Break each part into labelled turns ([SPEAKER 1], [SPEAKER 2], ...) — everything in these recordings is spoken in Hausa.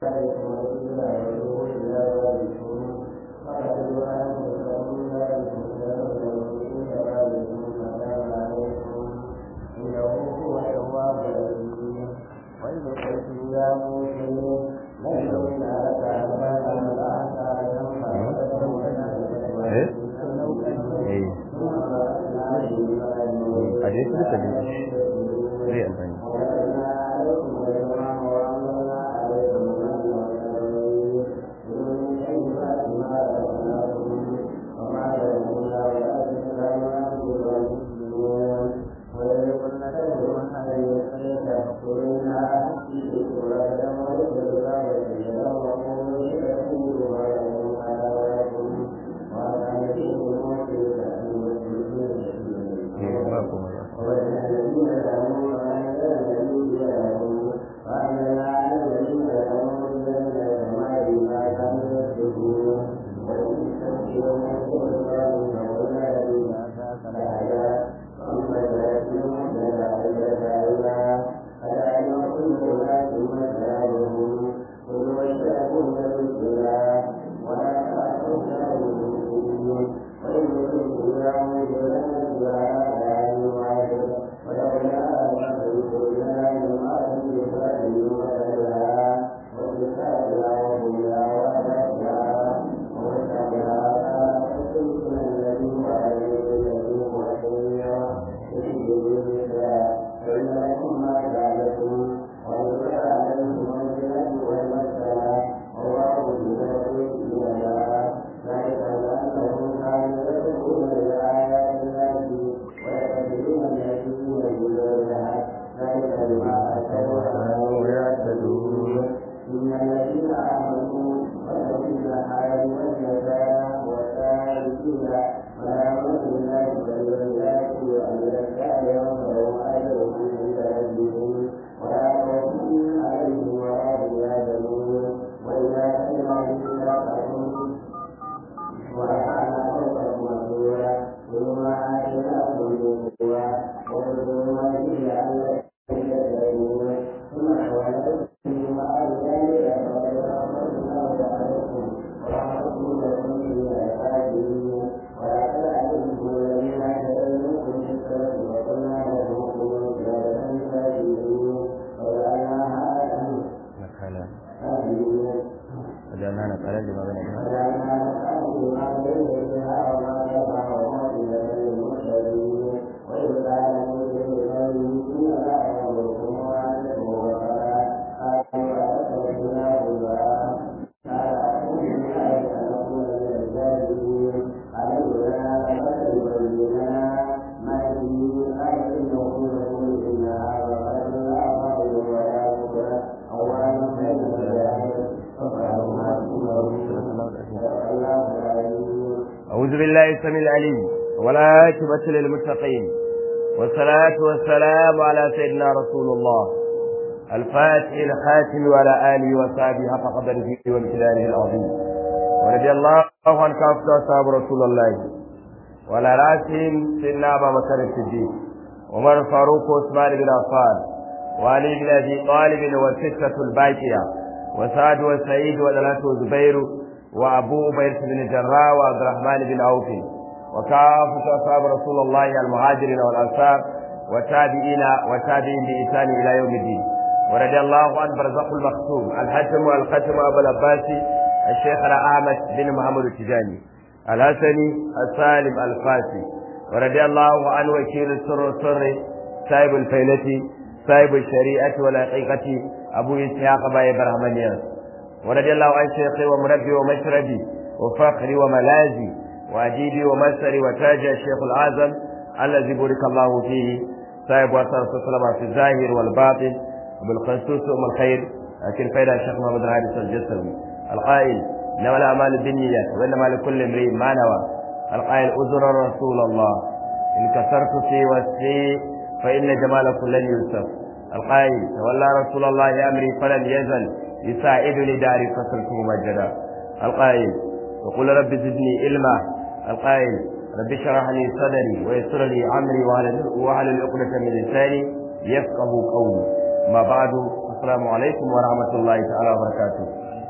[SPEAKER 1] a dai su duka ne zai amfani ba kuma ba nakala wajen hana karar da magana ba أعوذ بالله السميع العليم والعاقبة للمتقين والصلاة والسلام على سيدنا رسول الله الفاتح الخاتم وعلى آله وصحبه حق قدره وامتدانه العظيم ورضي الله عن كافة أصحاب رسول الله وعلى رأسهم سيدنا أبا بكر الصديق عمر الفاروق وعثمان بن عفان وعلي بن أبي طالب والستة الباقية وسعد وسعيد وثلاثة وزبير وأبو بكر بن الجراح وعبد الرحمن بن عوف وكافة أصحاب رسول الله المهاجرين والأنصار والتابعين والتابعين بإحسان إلى يوم الدين ورضي الله عن برزق المختوم الحاتم والختم أبو العباس الشيخ أحمد بن محمد التجاني الحسني السالم الفاسي ورضي الله عن وكيل السر السر صاحب الفيلة صاحب الشريعة والحقيقة أبو إسحاق باي برهمانياس ورضي الله عن شيخي ومربي ومشربي وفخري وملاذي وأجيبي ومسري وتاج الشيخ الأعظم الذي بارك الله فيه صاحب وصل السلام في الظاهر والباطن وبالخصوص أم الخير لكن فإذا الشيخ محمد الحارث الجسوي القائل إنما الأعمال بالنيات وإنما لكل امرئ ما نوى القائل أزر رسول الله إن كسرت في وسعي فإن جمالكم لن يوسف القائل تولى رسول الله أمري فلم يزل يساعدني داري فصلت ممجدا القائل وقل رب زدني علما القائل رب اشرح لي صدري ويسر لي امري واحلل عقدة من لساني يفقه قولي ما بعد assalamu alaikum wa rahmatullahi ta'ala wa barakatuh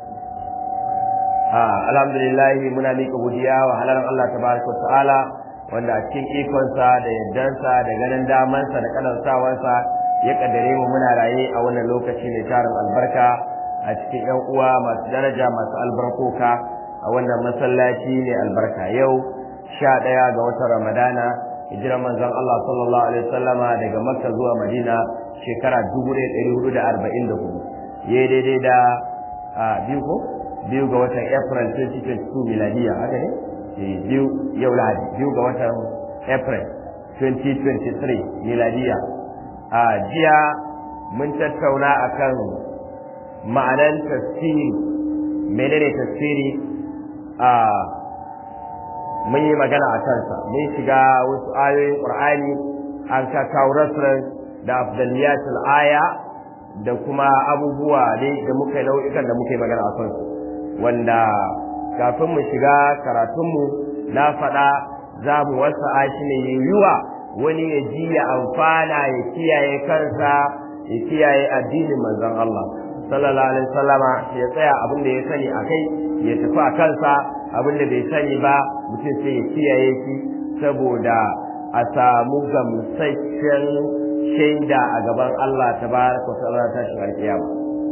[SPEAKER 1] alhamdulillah muna miƙa godiya wa halalan Allah tabaraka wa ta'ala wanda a cikin ikonsa da yardansa da ganin damansa da kalansawansa ya kaddare mu muna raye a wannan lokaci mai tarin albarka a cikin yan uwa masu daraja masu albarkoka a wannan masallaci ne albarka yau sha ɗaya ga watan ramadana hijirar manzon Allah sallallahu alaihi wasallama daga makka zuwa madina shekara dubu ɗaya ɗari hudu da arba'in da hudu ya daidai da biyu ko biyu ga watan april 2022 miladiya haka ne biyu yau lahadi biyu ga watan april 2023 miladiya a jiya mun tattauna akan ma'anan tafsiri menene tafsiri a mun yi magana a kansa mun shiga wasu ayoyin qur'ani an ka kawo reference da afdaliyatul aya da kuma abubuwa dai da muka nau'ikan da muka yi magana a kansu wanda kafin mu shiga karatunmu na faɗa za mu wasa shi ne yiwuwa wani ya ji ya amfana ya kiyaye kansa ya kiyaye addinin manzon Allah sallallahu alaihi wasallama ya tsaya abin da ya sani a kai ya tafi a kansa abin da bai sani ba mutum sai ya kiyaye shi saboda a samu gamsasshen shaida a gaban Allah tabaraka wa ta'ala ta shi alkiyama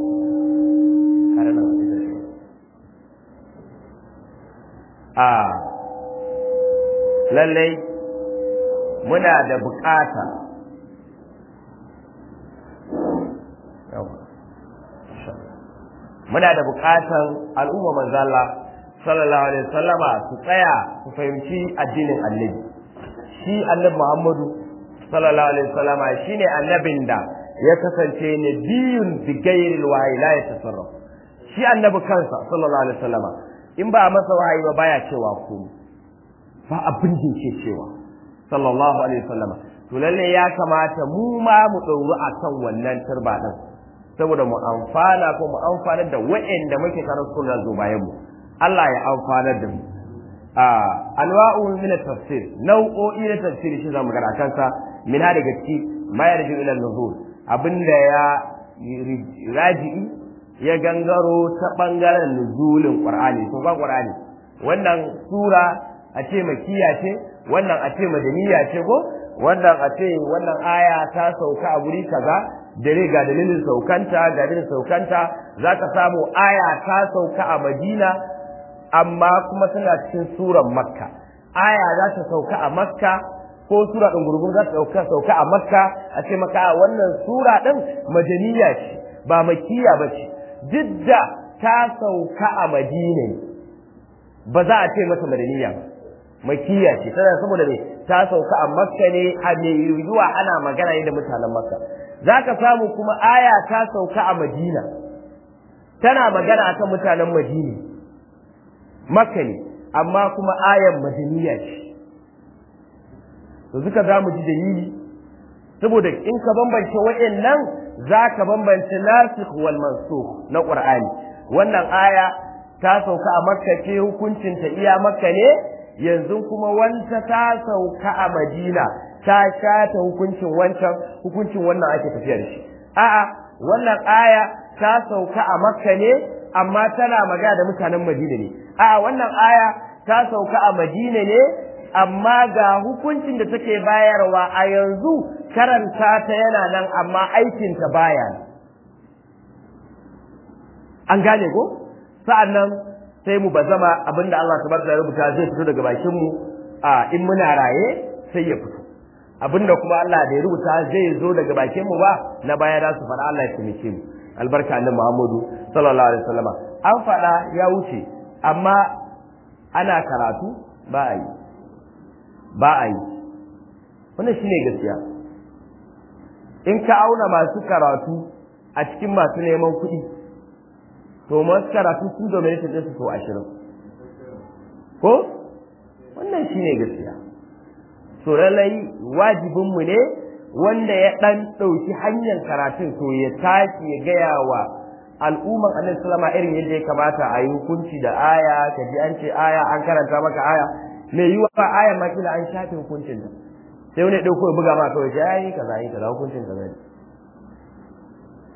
[SPEAKER 1] a lallai muna da bukata muna da bukatan al'umma manzala sallallahu alaihi wasallama su tsaya su fahimci addinin annabi shi annabi muhammadu sallallahu alaihi wasallama shine annabin da ya kasance ne biyun bigairil wahayi la yatasarraf shi annabi kansa sallallahu alaihi wasallama in ba masa wahayi ba baya cewa komai ba abin da yake cewa sallallahu alaihi wasallama to lalle ya kamata mu ma mu ɗauru akan wannan turba din saboda mu amfana ko mu amfanar da wa'anda muke karar sunan zo bayan mu Allah ya amfanar da mu a anwa'u min tafsir nau'o'i na tafsiri shi zamu gara kansa min ha daga ciki ma yarju ila nuzul abinda ya raji'i ya gangaro ta bangaren nuzulin qur'ani to ba qur'ani wannan sura a ce makiya ce wannan a ce madaniya ce ko wannan a ce wannan aya ta sauka a guri kaza dare ga dalilin saukanta ga dalilin saukanta za ka samu aya ta sauka a madina amma kuma tana cikin suran makka aya za ta sauka a makka ko sura ɗin gurgun za ta sauka sauka a makka a ce maka a wannan sura ɗin madaniya ce ba makiya ba ce duk da ta sauka a madina ba za a ce masa madaniya ba makiya ce tana saboda me ta sauka a makka ne a mai yiwuwa ana magana ne da mutanen makka za ka samu kuma aya ta sauka a madina tana magana akan mutanen madina makka ne amma kuma ayan madaniya ce to duka za mu ji dalili saboda in ka bambance waɗannan za ka bambance nasikh wal mansukh na qur'ani wannan aya ta sauka a makka ce hukuncin ta iya makka ne yanzu kuma wanta ta sauka a madina ta shata hukuncin wancan hukuncin wannan ake tafiya da shi a'a wannan aya ta sauka a makka ne amma tana magana da mutanen madina ne a'a wannan aya ta sauka a madina ne amma ga hukuncin da take bayarwa a yanzu karanta ta yana nan amma aikinta baya an gane ko sa'annan sai mu bazama abinda Allah tabaraka ya rubuta zai fito daga bakin mu a in muna raye sai ya fito abinda kuma Allah da ya rubuta zai zo daga bakin mu ba na baya da su fara Allah ya taimake mu albarka annabi Muhammadu sallallahu alaihi wasallama an fada ya wuce amma ana karatu ba a yi ba a yi wannan shine gaskiya in ka auna masu karatu a cikin masu neman kuɗi to masu karatu sun dominate ɗinsu sau ashirin ko wannan shine gaskiya so lallai wajibinmu ne wanda ya ɗan ɗauki hanyar karatun to ya tashi ya gaya wa al'umman annabi sallama irin yadda ya kamata a yi hukunci da aya ka ji an ce aya an karanta maka aya mai yiwa ba aya ma kila an shafe hukuncin ta sai wani ɗauko ya buga ma kawai ya yi kaza yi kaza hukuncin kaza ne to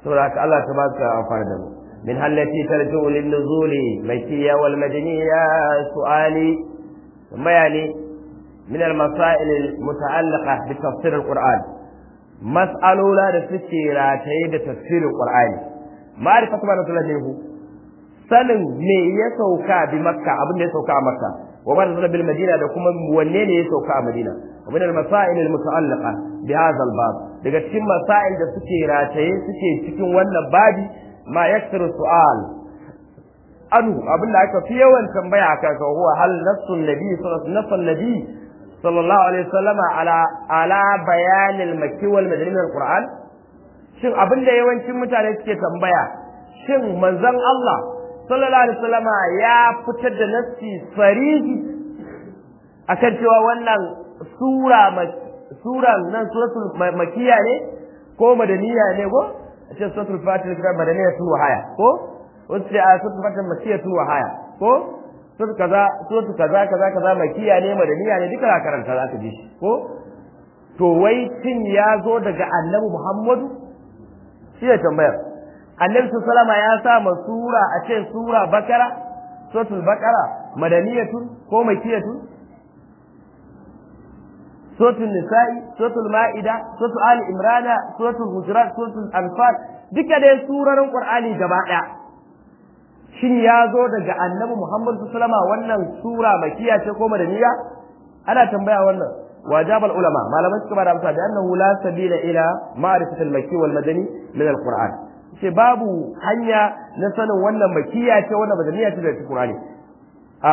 [SPEAKER 1] saboda haka Allah ta baka amfani da mu min hallati tarji'u lin nuzuli makiyya wal madaniyya su'ali bayani min al masail al muta'allaqa bi tafsir al qur'an mas'alola da suke rataye da tafsirin qur'ani ma'rifatu ma nazalahu sanin me ya sauka bi makka abin da ya sauka a makka wa ma nazala bil madina da kuma wanne ne ya sauka a madina wa min al masail al muta'allaqa bi hadha al bab daga cikin masail da suke rataye suke cikin wannan babi ma yaktaru su'al anu abin da aka fi yawan tambaya akan sa huwa hal nassun nabi sallallahu alaihi sallallahu alaihi wasallama ala ala bayan al makki wal madani min al qur'an shin abin da yawancin mutane suke tambaya shin manzon Allah sallallahu alaihi wasallama ya fitar da nassi sarihi akan cewa wannan sura sura nan suratul makiya ne ko madaniya ne ko a ce suratul fatil kitab madaniya tun wahaya ko wasu ce a suratul fatil makiya tun wahaya ko suratul kaza suratul kaza kaza kaza makiya ne madaniya ne duka za karanta za ka ji shi ko to wai cin ya zo daga annabi muhammadu shi ne tambayar annabi sallama ya sa ma sura a ce sura bakara suratul bakara madaniyatun ko makiyatun suratul nisa'i suratul ma'ida suratul ali imrana suratul hujurat suratul anfal duka dai surarin qur'ani gaba daya shin ya zo daga annabi muhammad sallama wannan sura makiya ce ko madaniya ana tambaya wannan wajab ulama malamai suka bada amsa da annahu la sabila ila ma'rifatil makki wal madani min al-qur'an ce babu hanya na sanin wannan makiya ce wannan madaniya ce daga qur'ani a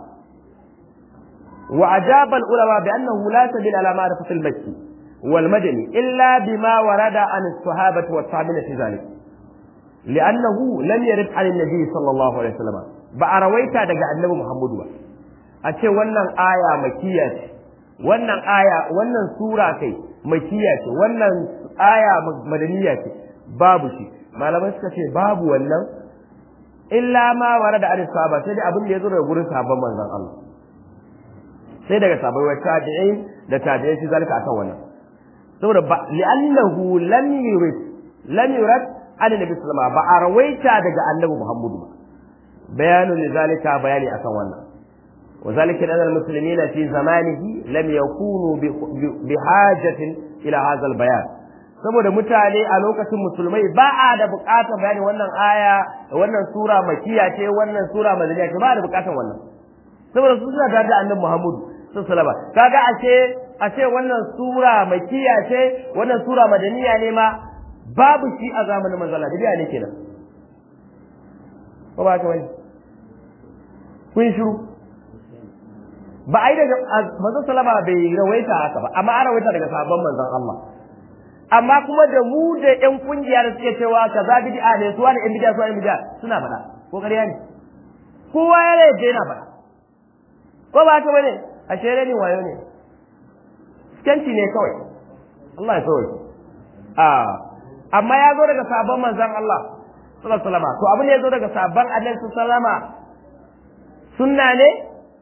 [SPEAKER 1] وأجاب العلماء بأنه لا سبيل على معرفة المكي والمدني إلا بما ورد عن الصحابة والتابعين في ذلك لأنه لم يرد عن النبي صلى الله عليه وسلم بأرويتا دقى النبي محمد با أتي ونن آية مكية ونن آية ونن سورة كي مكية ونن آية مدنية babu shi malamai suka ce babu wannan illa ma warada an sahaba sai dai abin da ya zo daga gurin sahabban manzon Allah sai daga sabai wa tabi'in da tabi'in shi zalika akan wannan saboda ba li'annahu lam yurid lam yurad an nabi sallama ba a rawaita daga annabi muhammadu ba bayanu li zalika bayani akan wannan wa zalika anna al-muslimina fi zamanihi lam yakunu bi hajatin ila hadha al-bayan saboda mutane a lokacin musulmai ba a da bukatar bayani wannan aya wannan sura makiya ce wannan sura madaniya ce ba a da bukatar wannan saboda su suna tare da annabi muhammadu sallama kaga ashe ashe wannan sura makiya ce wannan sura madaniya ne ma babu shi a zamanin manzala da biya ne kenan ko ba ka wani kun shiru ba ai daga manzon sallama bai rawaita haka ba amma an rawaita daga sahabban manzon Allah amma kuma da mu da ƴan kungiya da suke cewa kaza bid'a ne su wani ƴan bid'a su wani bid'a suna faɗa ko ƙarya ne kowa ya rage yana faɗa ko ba ka bane a shere ni wayo ne skanci ne kawai Allah ya sauke a amma ya zo daga sabon manzon Allah sallallahu alaihi wasallam to abin da ya zo daga sabon Annabi sallallahu alaihi wasallam sunna ne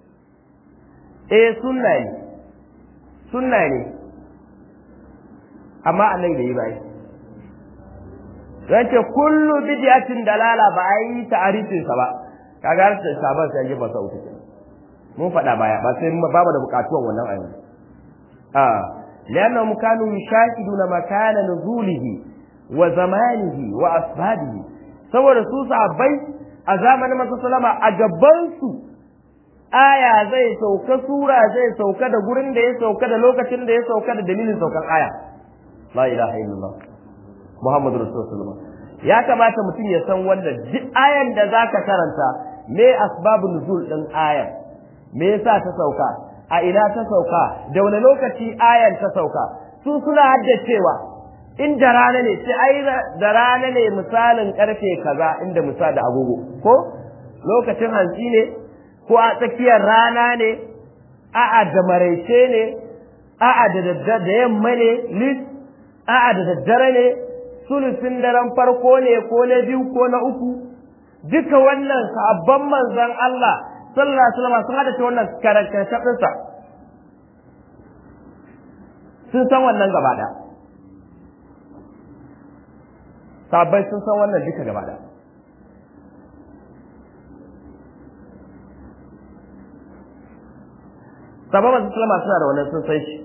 [SPEAKER 1] eh sunna ne sunna ne amma annabi bai yi ba zan ce kullu bid'atin dalala ba a yi ta'arifin sa ba kaga har sai sabon sai ya ba sa uku mun faɗa baya ba sai ba mu da bukatuwan wannan ayoyi a lianna kanu yashahiduna makana nuzulihi wa zamanihi wa asbabihi saboda su sahabbai a zamanin Manzo sallama a gaban su aya zai sauka sura zai sauka da gurin da ya sauka da lokacin da ya sauka da dalilin saukan aya la ilaha illallah muhammadu rasulullah ya kamata mutum ya san wannan duk ayan da zaka karanta me asbabun nuzul din ayan me yasa ta sauka a ina ta sauka da wani lokaci ayan ta sauka su suna haddacewa in da rana ne sai ai da rana ne misalin karfe kaza inda misal da agogo ko lokacin hantsi ne ko a tsakiyar rana ne a'a da maraice ne a'a da da yamma ne lis a'a da daddare ne sulusin daren farko ne ko na biyu ko na uku duka wannan sabon manzon Allah sallallahu alaihi wasallam sun hada wannan karantar ɗinsa sun san wannan gaba ɗaya sabai sun san wannan duka gaba da sabon masu salama suna da wannan sun san shi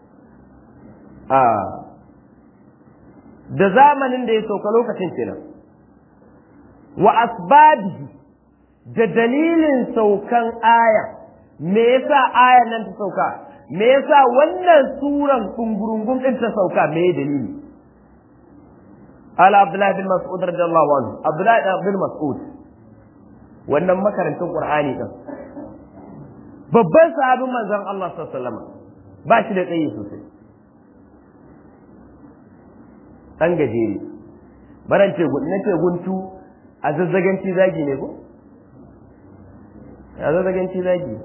[SPEAKER 1] da zamanin da ya sauka lokacin kenan wa asbabihi da dalilin saukan aya me yasa ayan nan ta sauka me yasa wannan suran kungurungun din ta sauka me dalili ala abdullahi bin mas'ud radiyallahu anhu abdullahi bin mas'ud wannan makarantar qur'ani din babban sahabin manzon Allah sallallahu alaihi wasallam ba shi da tsayi sosai dan gajere baran ce na ce guntu a zazzaganci zagi ne ko a zazzaganci zagi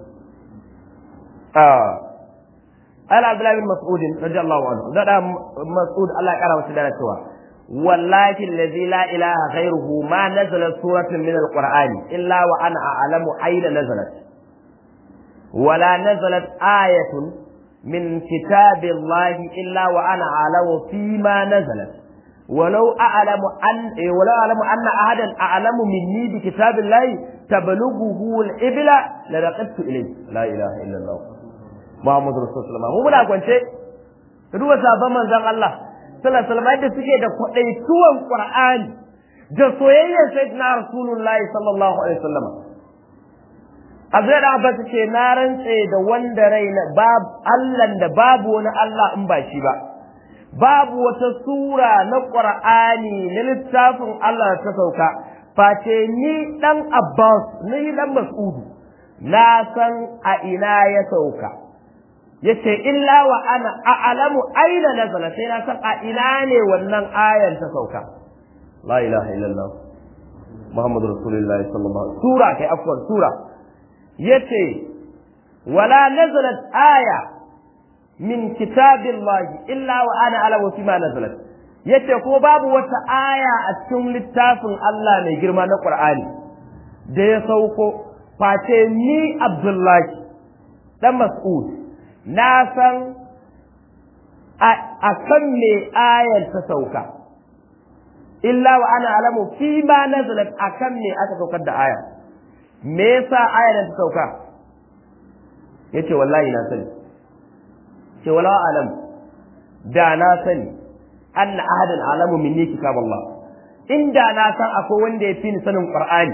[SPEAKER 1] ala abdullahi bin mas'ud radiyallahu anhu da mas'ud Allah ya kara masa da cewa wallahi allazi la ilaha ghayruhu ma nazalat suratun min alqur'ani illa wa ana a'lamu ayna nazalat ولا نزلت آية من كتاب الله إلا وأنا أعلم فيما نزلت ولو أعلم أن ولو أعلم أن أحدا أعلم مني بكتاب الله تبلغه الإبل لرقدت إليه لا إله إلا الله محمد رسول الله mu muna kwance ka duba sabon manzon Allah sallallahu alaihi wasallam da suke da kwadaituwan Qur'ani da soyayyar sayyidina Rasulullahi sallallahu alaihi wasallam Abdullahi da Abbas ce na rantse da wanda rai na babu Allah da babu wani Allah in ba shi ba babu wata sura na Qur'ani na littafin Allah ta sauka face ni dan Abbas ni dan Mas'udu na san a ina ya sauka yace illa wa ana a'lamu aina nazala sai na san a ina ne wannan ayan ta sauka la ilaha illallah Muhammadu Rasulullahi sallallahu alaihi wasallam sura kai afwan sura yace wala nazalat aya min kitabillahi illa wa ana alamu fi ma nazalat yace ko babu wata aya a cikin littafin Allah mai girma na Qur'ani da ya sauko face ni Abdullahi dan Mas'ud na san a kan me ayar ta sauka illa wa ana alamu fi ma nazalat akan me aka saukar da aya me yasa ayar ta sauka yace wallahi na sani ce wala alam da na sani anna ahadan alamu minni kitab Allah inda na san akwai wanda ya fi ni sanin Qur'ani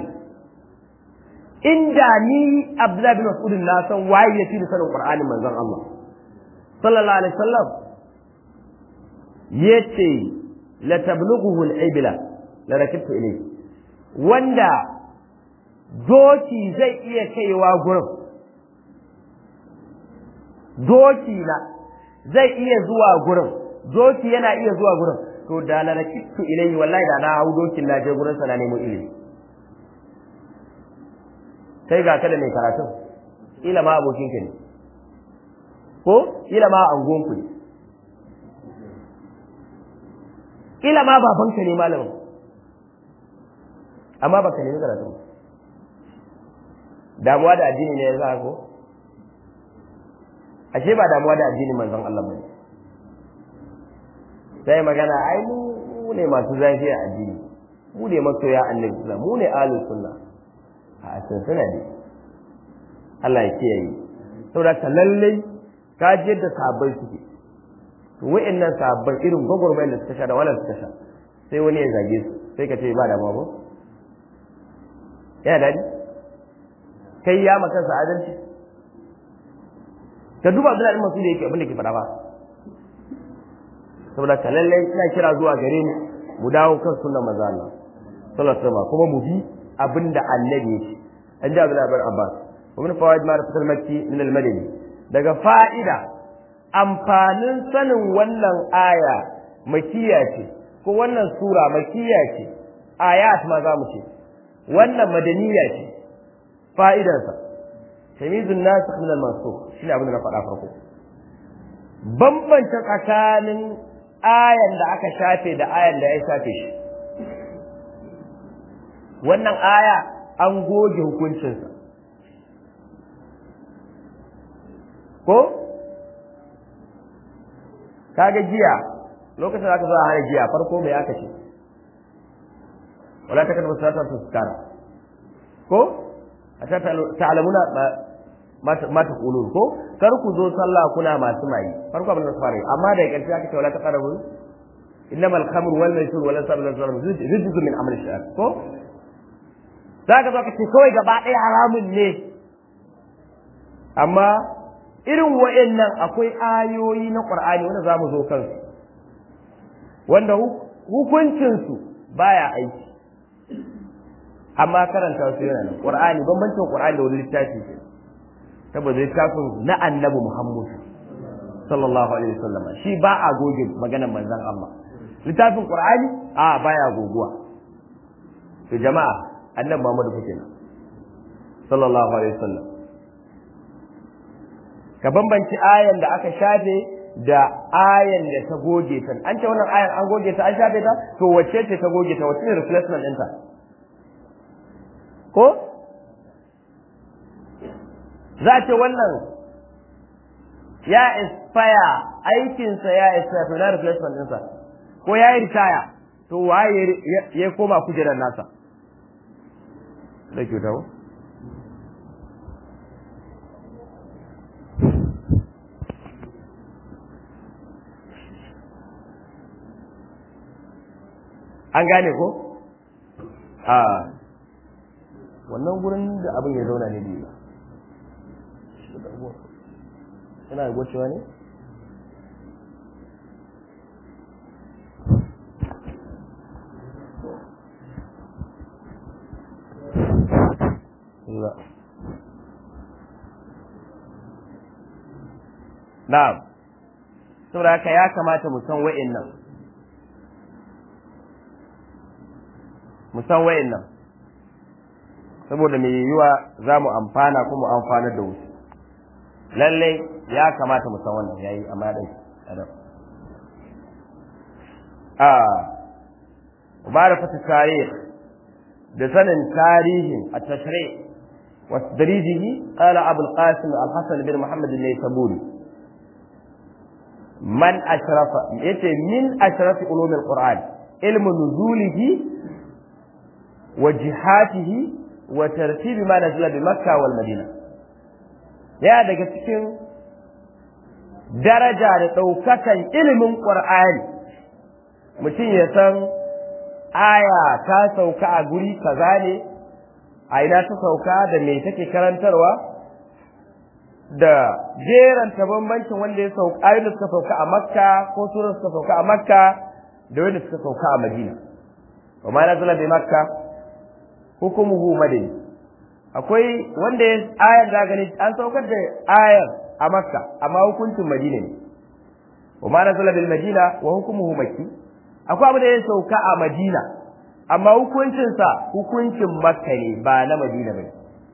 [SPEAKER 1] inda ni Abdullah bin Mas'ud na san waye ya fi ni sanin Qur'ani manzon Allah sallallahu alaihi wasallam yace la tablughu al-ibla la rakibtu ilayhi wanda doki zai iya kaiwa gurin doki na zai iya zuwa gurin doki yana iya zuwa gurin to da la rakibtu ilayhi wallahi da na hau dokin na je gurin sa na nemo ilimi kai ga kada mai karatu ila ma abokin ka ne ko ila ma angon ku ne ila ma babanka ne malamin amma baka nemi karatu damuwa da addini ne ya sa ko ashe ba damuwa da addinin manzon Allah bane sai magana ai mu ne masu zafi a addini mu ne masoya annabi sallallahu mu ne ahlus sunna a sun suna ne Allah ya kiyaye saboda ka lalle ka ji yadda sahabbai suke to wa'annan sahabbai irin gwagwarmayar da suka sha da wannan suka sha sai wani ya zage su sai ka ce ba da babu yana daɗi kai ya maka sa adalci ka duba Abdullahi masu da yake abin da ke faɗa ba saboda ka lallai ina kira zuwa gare mu mu dawo kan sunnar manzo Allah sallallahu alaihi wasallam kuma mu bi abin da annabi ya ce an ji Abdullahi bin Abbas wa min fawaid ma rafatul makki min al-madani daga fa'ida amfanin sanin wannan aya makiya ce ko wannan sura makiya ce ayat ma za mu ce wannan madaniya ce fa'idarsa tamizun nasikh min al-mansukh shine abin da na faɗa farko bambanta tsakanin ayan da aka shafe da ayan da ya shafe shi wannan aya an goge hukuncinsa ko kaga giya lokacin da aka sa hana giya farko mai aka ce wala takadu salata tuskara ko ata ta'lamuna ma ta kulun ko kar ku zo sallah kuna masu mai farko abin da su fara amma da ƙarshe aka ce wala taqrabu innamal khamru wal maisir wal ansab wal azlam rijzun min amali shaytan ko zaka zo ka ce kawai gaba ɗaya haramun ne amma irin wa'annan akwai ayoyi na Qur'ani wanda zamu zo kansu wanda hukuncinsu baya aiki amma karanta su yana nan Qur'ani bambancin Qur'ani da wani littafi ke saboda littafin na annabi Muhammad sallallahu alaihi wasallam shi ba a goge maganar manzon Allah littafin Qur'ani a baya goguwa to jama'a annabi Muhammad kuke nan sallallahu alaihi wasallam ka bambanci ayan da aka shafe da ayan da ta goge ta an ce wannan ayan an goge ta an shafe ta to wacce ce ta goge ta wacce ne replacement ɗinta ko za a ce wannan ya expire aikinsa ya expire to na replacement ɗinsa ko ya yi ritaya to waye ya koma kujerar nasa da kyauta ko an gane ko a wannan gurin da abin ya zauna ne biyu yana gocewa ne na'am saboda haka ya kamata mu san wa'in nan mu san wa'in nan saboda mai yiwuwa za mu amfana kuma amfanar da wasu lallai ya kamata mu san wannan yayi amma dai adam a ma'rifatu tarikh da sanin tarihin at-tashri' wa tadrijihi qala Abu al-Qasim al-Hasan bin Muhammad al-Naysaburi man ashrafa yace min ashrafi ulum al-Qur'an ilmu nuzulihi wa jihatihi wa tartibi ma nazala bi Makkah wal Madina ya daga cikin daraja da ɗaukakan ilimin ƙur'ani mutum ya san aya ta sauka a guri kaza ne a ina ta sauka da me take karantarwa da jeranta bambancin wanda ya sauka ayoyin da suka sauka a makka ko surar suka sauka a makka da wanda suka sauka a madina wa ma nazala bi makka hukumuhu madani akwai wanda ya ayar da gani an saukar da ayar a makka amma hukuncin madina ne wa ma nazala bil madina wa hukumuhu makki akwai abu da ya sauka a madina amma hukuncin sa hukuncin makka ne ba na madina bane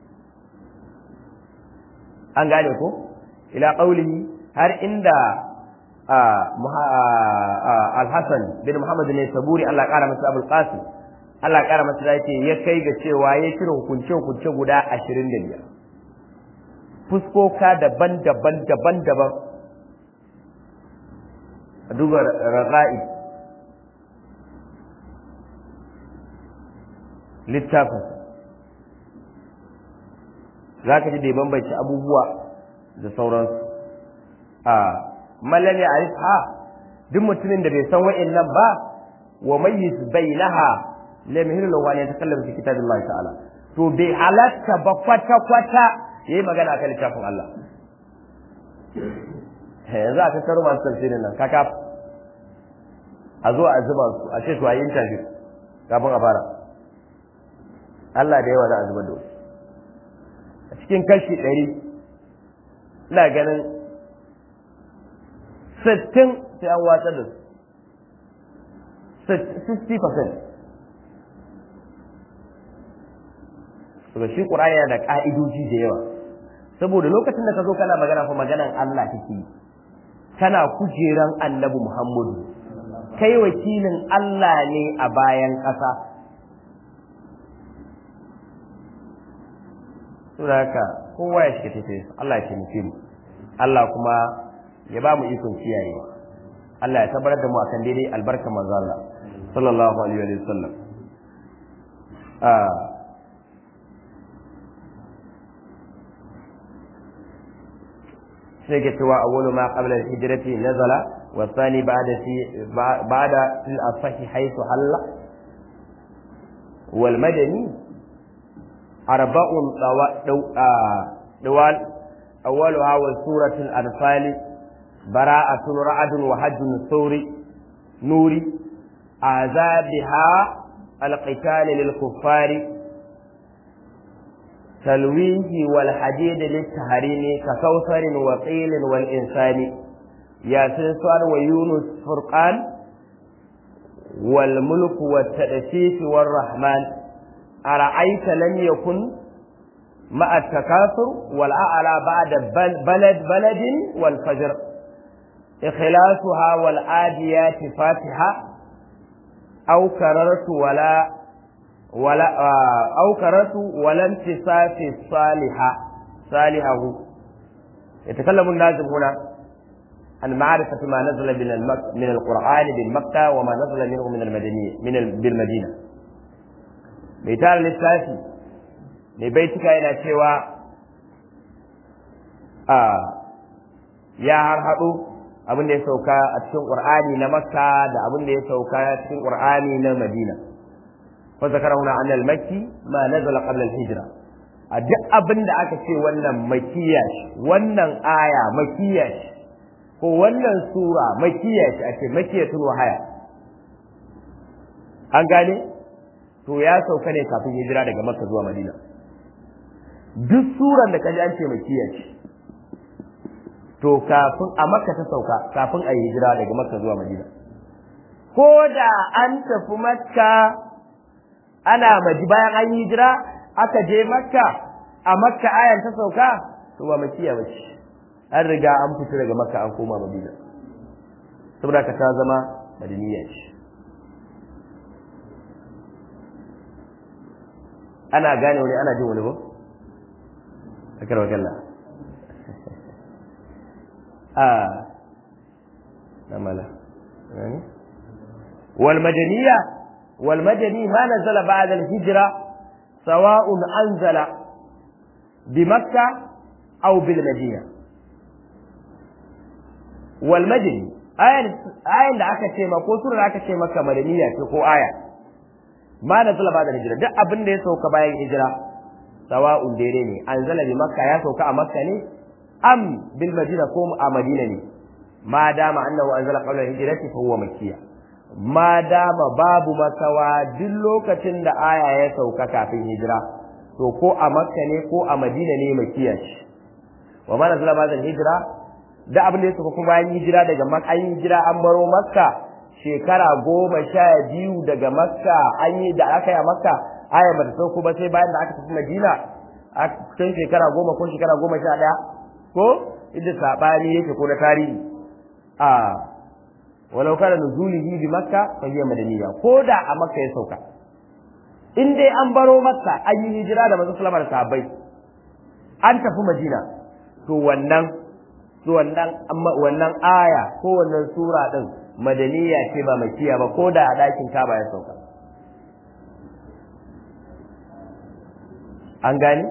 [SPEAKER 1] an gane ko ila qaulihi har inda al-hasan bin muhammad ne saburi Allah kara masa abul qasim Allah ƙara masa da yake ya kai ga cewa ya cire hukunce-hukunce guda ashirin da biyar. Fuskoka daban-daban daban-daban. A duba raga'i. Littafinsa. Za ka ji da ya bambanci abubuwa da sauransu. A mallam ya ha duk mutumin da bai san wa'in nan ba wa mayyiz bainaha lam yahilu lahu an yatakallamu fi kitabillahi ta'ala to bai halatta ba kwata kwata yayi magana kan littafin Allah yanzu aka karo masu tafsirin nan kaka a zo a zuba su a ce to a yi interview kafin a fara Allah da yawa za a zuba da wasu a cikin kashi ɗari ina ganin sittin sai an watsar da su 60% daga shi ƙur'ani yana da ƙa'idoji da yawa saboda lokacin da ka zo kana magana fa maganan Allah kake yi kana kujeran annabi Muhammadu kai wakilin Allah ne a bayan ƙasa saboda haka kowa ya shiga tafiye Allah ya taimake mu Allah kuma ya ba mu ikon kiyaye Allah ya tabbatar da mu akan daidai albarka manzo Allah sallallahu alaihi wa sallam sai ke cewa awwalu ma qabla al-hijrati nazala wa thani ba'da fi ba'da fil asahi haythu halla wal madani arba'un dawal awwaluha wa suratul anfal bara'atun ra'dun wa hajjun thawri nuri azabiha al-qital lil kuffari تلويه والحديد للتهريم ككوثر وقيل والإنسان ياسين صار ويونس فرقان والملك والتأسيس والرحمن أرأيت لم يكن مع التكاثر والأعلى بعد بلد بلد والفجر إخلاصها والعاديات فاتحة أو كررت ولا ولا أو كرت ولا انتصاف الصالحة صالحه يتكلم النازل هنا عن معرفة ما نزل من المك... من القرآن بالمكة وما نزل منه من المدنية من ال... بالمدينة مثال للثلاثي لبيتك إلى سوى آه يا هرهدو abin da ya sauka a cikin Qur'ani na Makka da abin da ya sauka cikin Qur'ani na Madina فذكر هنا أن المكي ما نزل قبل الهجرة duk abin da aka ce wannan makiya wannan aya makiya ko wannan sura makiya ce ake makiyatul wahaya an gane to ya sauka ne kafin hijira daga makka zuwa madina duk suran da kaji an ce makiya ce to kafin a makka ta sauka kafin a yi hijira daga makka zuwa madina ko da an tafi makka ana maji bayan an yi hijira aka je makka a makka ayan ta sauka to ba makiya ba ce an riga an fito daga makka an koma madina saboda ka ta zama madaniya ce ana gane wani ana jin wani ba akar wakalla a na mala wal madaniya والمدني ما نزل بعد الهجرة سواء أنزل بمكة أو بالمدينة والمدني آية آية da aka ce ma ko sura da aka ce maka madaniya ce ko aya ma nazala ba da hijira duk abin da ya sauka bayan hijira sawa'un daidai ne anzala bi makka ya sauka a makka ne am bil madina ko a madina ne ma dama annahu anzala qabla hijrati fa huwa makkiyya ma dama babu makawa duk lokacin da aya ya sauka kafin hijira to ko a makka ne ko a madina ne makiya shi wa ma nazala ba hijira da abin da ya sauka kuma bayan hijira daga makka an hijira an baro makka shekara goma sha biyu daga makka an yi da aka yi a makka aya ba ta sauko ba sai bayan da aka tafi madina a cikin shekara goma ko shekara goma sha ɗaya ko inda saɓani yake ko na tarihi a walau kana nuzulihi bi makka fa hiya madaniya ko da a makka ya sauka in dai an baro makka an yi hijira da manzon sallama da sahabbai an tafi madina to wannan to wannan wannan aya ko wannan sura din madaniya ce ba makiya ba ko da a dakin kaba ya sauka an gane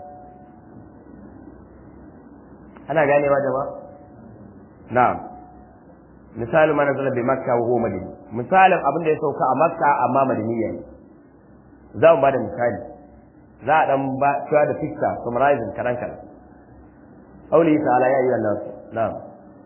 [SPEAKER 1] ana ganewa jama'a na'am misalin mana zala bi makka wa huwa madini misalin abin da ya sauka a makka amma madaniya ne za mu bada misali za a dan ba cewa da fikta summarizing karan karan auli ta'ala ya ayyuhan nas na'am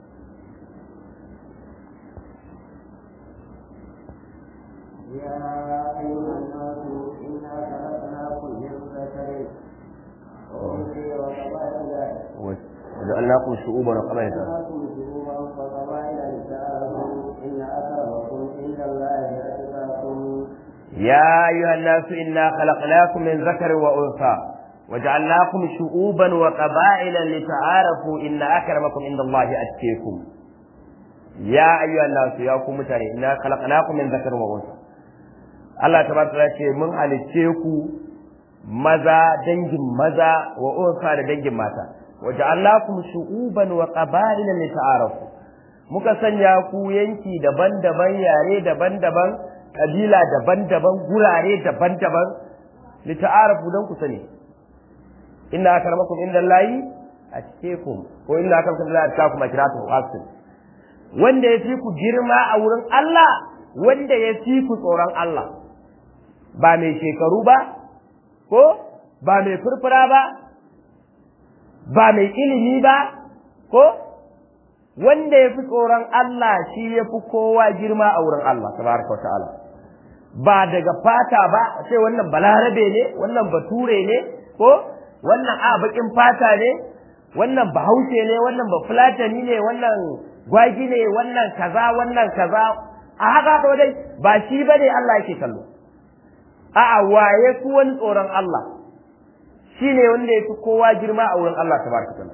[SPEAKER 2] يا أيها الناس إنا خلقناكم من ذكر وأنثى وقبائل
[SPEAKER 1] وجعلناكم شعوبا وقبائل
[SPEAKER 2] خلقناكم شعوبا وقبائل لتعارفوا إن أكرمكم عند الله أتقاكم
[SPEAKER 1] يا أيها الناس إنا خلقناكم من ذكر وأنثى وجعلناكم شعوبا وقبائل لتعارفوا إن أكرمكم عند الله أتقاكم يا أيها الناس يا كم متاني إنا خلقناكم من ذكر وأنثى Allah tabaraka ya ce mun halicce ku maza dangin maza wa unsa da dangin mata wa ja'alnakum shu'uban wa qaba'ila lita'arafu muka sanya ku yanki daban-daban yare daban-daban kabila daban-daban gurare daban-daban li ta'arafu dan ku sani inna akramakum indallahi atqakum ko inna akramakum indallahi atqakum akratu hasin wanda ya fi ku girma a wurin Allah wanda ya fi ku tsoron Allah ba mai shekaru ba ko ba mai furfura ba ba mai ilimi ba ko wanda ya fi tsoron Allah shi ya fi kowa girma a wurin Allah tabaraka wa ta'ala ba daga fata ba sai wannan balarabe ne wannan bature ne ko wannan a bakin fata ne wannan bahaushe ne wannan bafulatani ne wannan gwagi ne wannan kaza wannan kaza a haka to dai ba shi bane Allah yake kallo a'a waye ku wani tsoron Allah shine wanda ya fi kowa girma a wurin Allah tabaraka ta'ala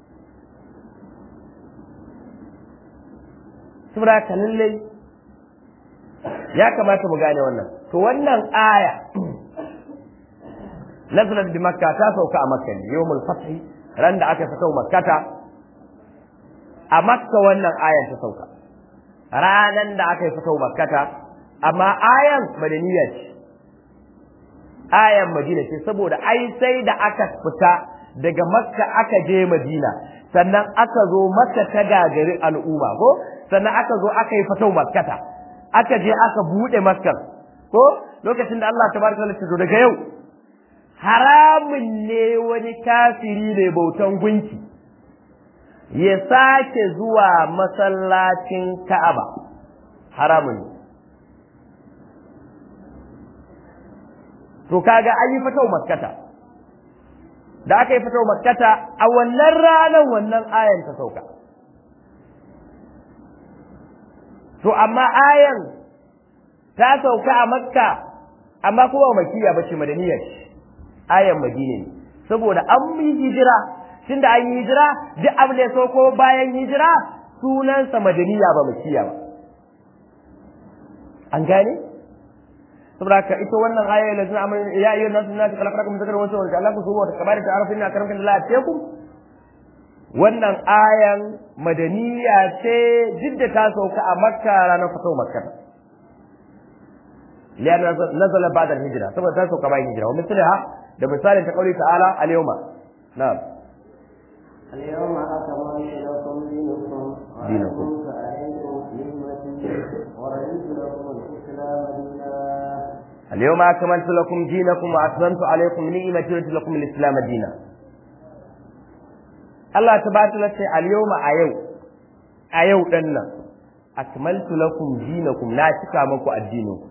[SPEAKER 1] saboda haka lallai ya kamata mu gane wannan to wannan aya nazalat bi makka ta sauka a makka ne yawmul fath ran da aka saka makkata a makka wannan ayan ta sauka ranan da aka saka makkata amma ayan madaniya ce ayan madina ce saboda ai sai da aka fita daga makka aka je madina sannan aka zo makka ta gagari al'umma ko sannan aka zo aka yi fatau makkata aka je aka bude makkar ko lokacin da Allah tabaraka wa ta'ala daga yau haramun ne wani kafiri ne bautan gunki ya sake zuwa masallacin Ka'aba haramun ne to kaga an yi fatau makkata da aka yi fatau makkata a wannan ranar wannan ayan ta sauka to amma ayan ta sauka a makka amma kuma makiya bace madaniya ce ayan madina ne saboda an yi hijira tunda an yi hijira duk abin da ya sauko bayan hijira sunansa madaniya ba makiya ba an gane saboda ka ita wannan aya la zina amal ya ayyuhan nasu inna khalaqnakum min dhakarin wa unsa wa ja'alnakum shu'uban wa qaba'ila ta'arafu inna akramakum la atqakum wannan ayan madaniya ce jidda ta sauka a makka ranar fito makka liyan nazala ba'da hijira saboda ta sauka bayan hijira wa misliha da misalin ta kauli ta'ala al-yawma na'am
[SPEAKER 2] اليوم أكملت لكم دينكم
[SPEAKER 1] دينكم.
[SPEAKER 2] وأتممت عليكم نعمتي ورضيت لكم الإسلام دينا
[SPEAKER 1] اليوم أكملت لكم دينكم وأتممت عليكم نعمتي ورضيت لكم الإسلام دينا Allah ta bata lace al-yawma a yau a yau dan nan akmaltu lakum dinakum na cika muku addininku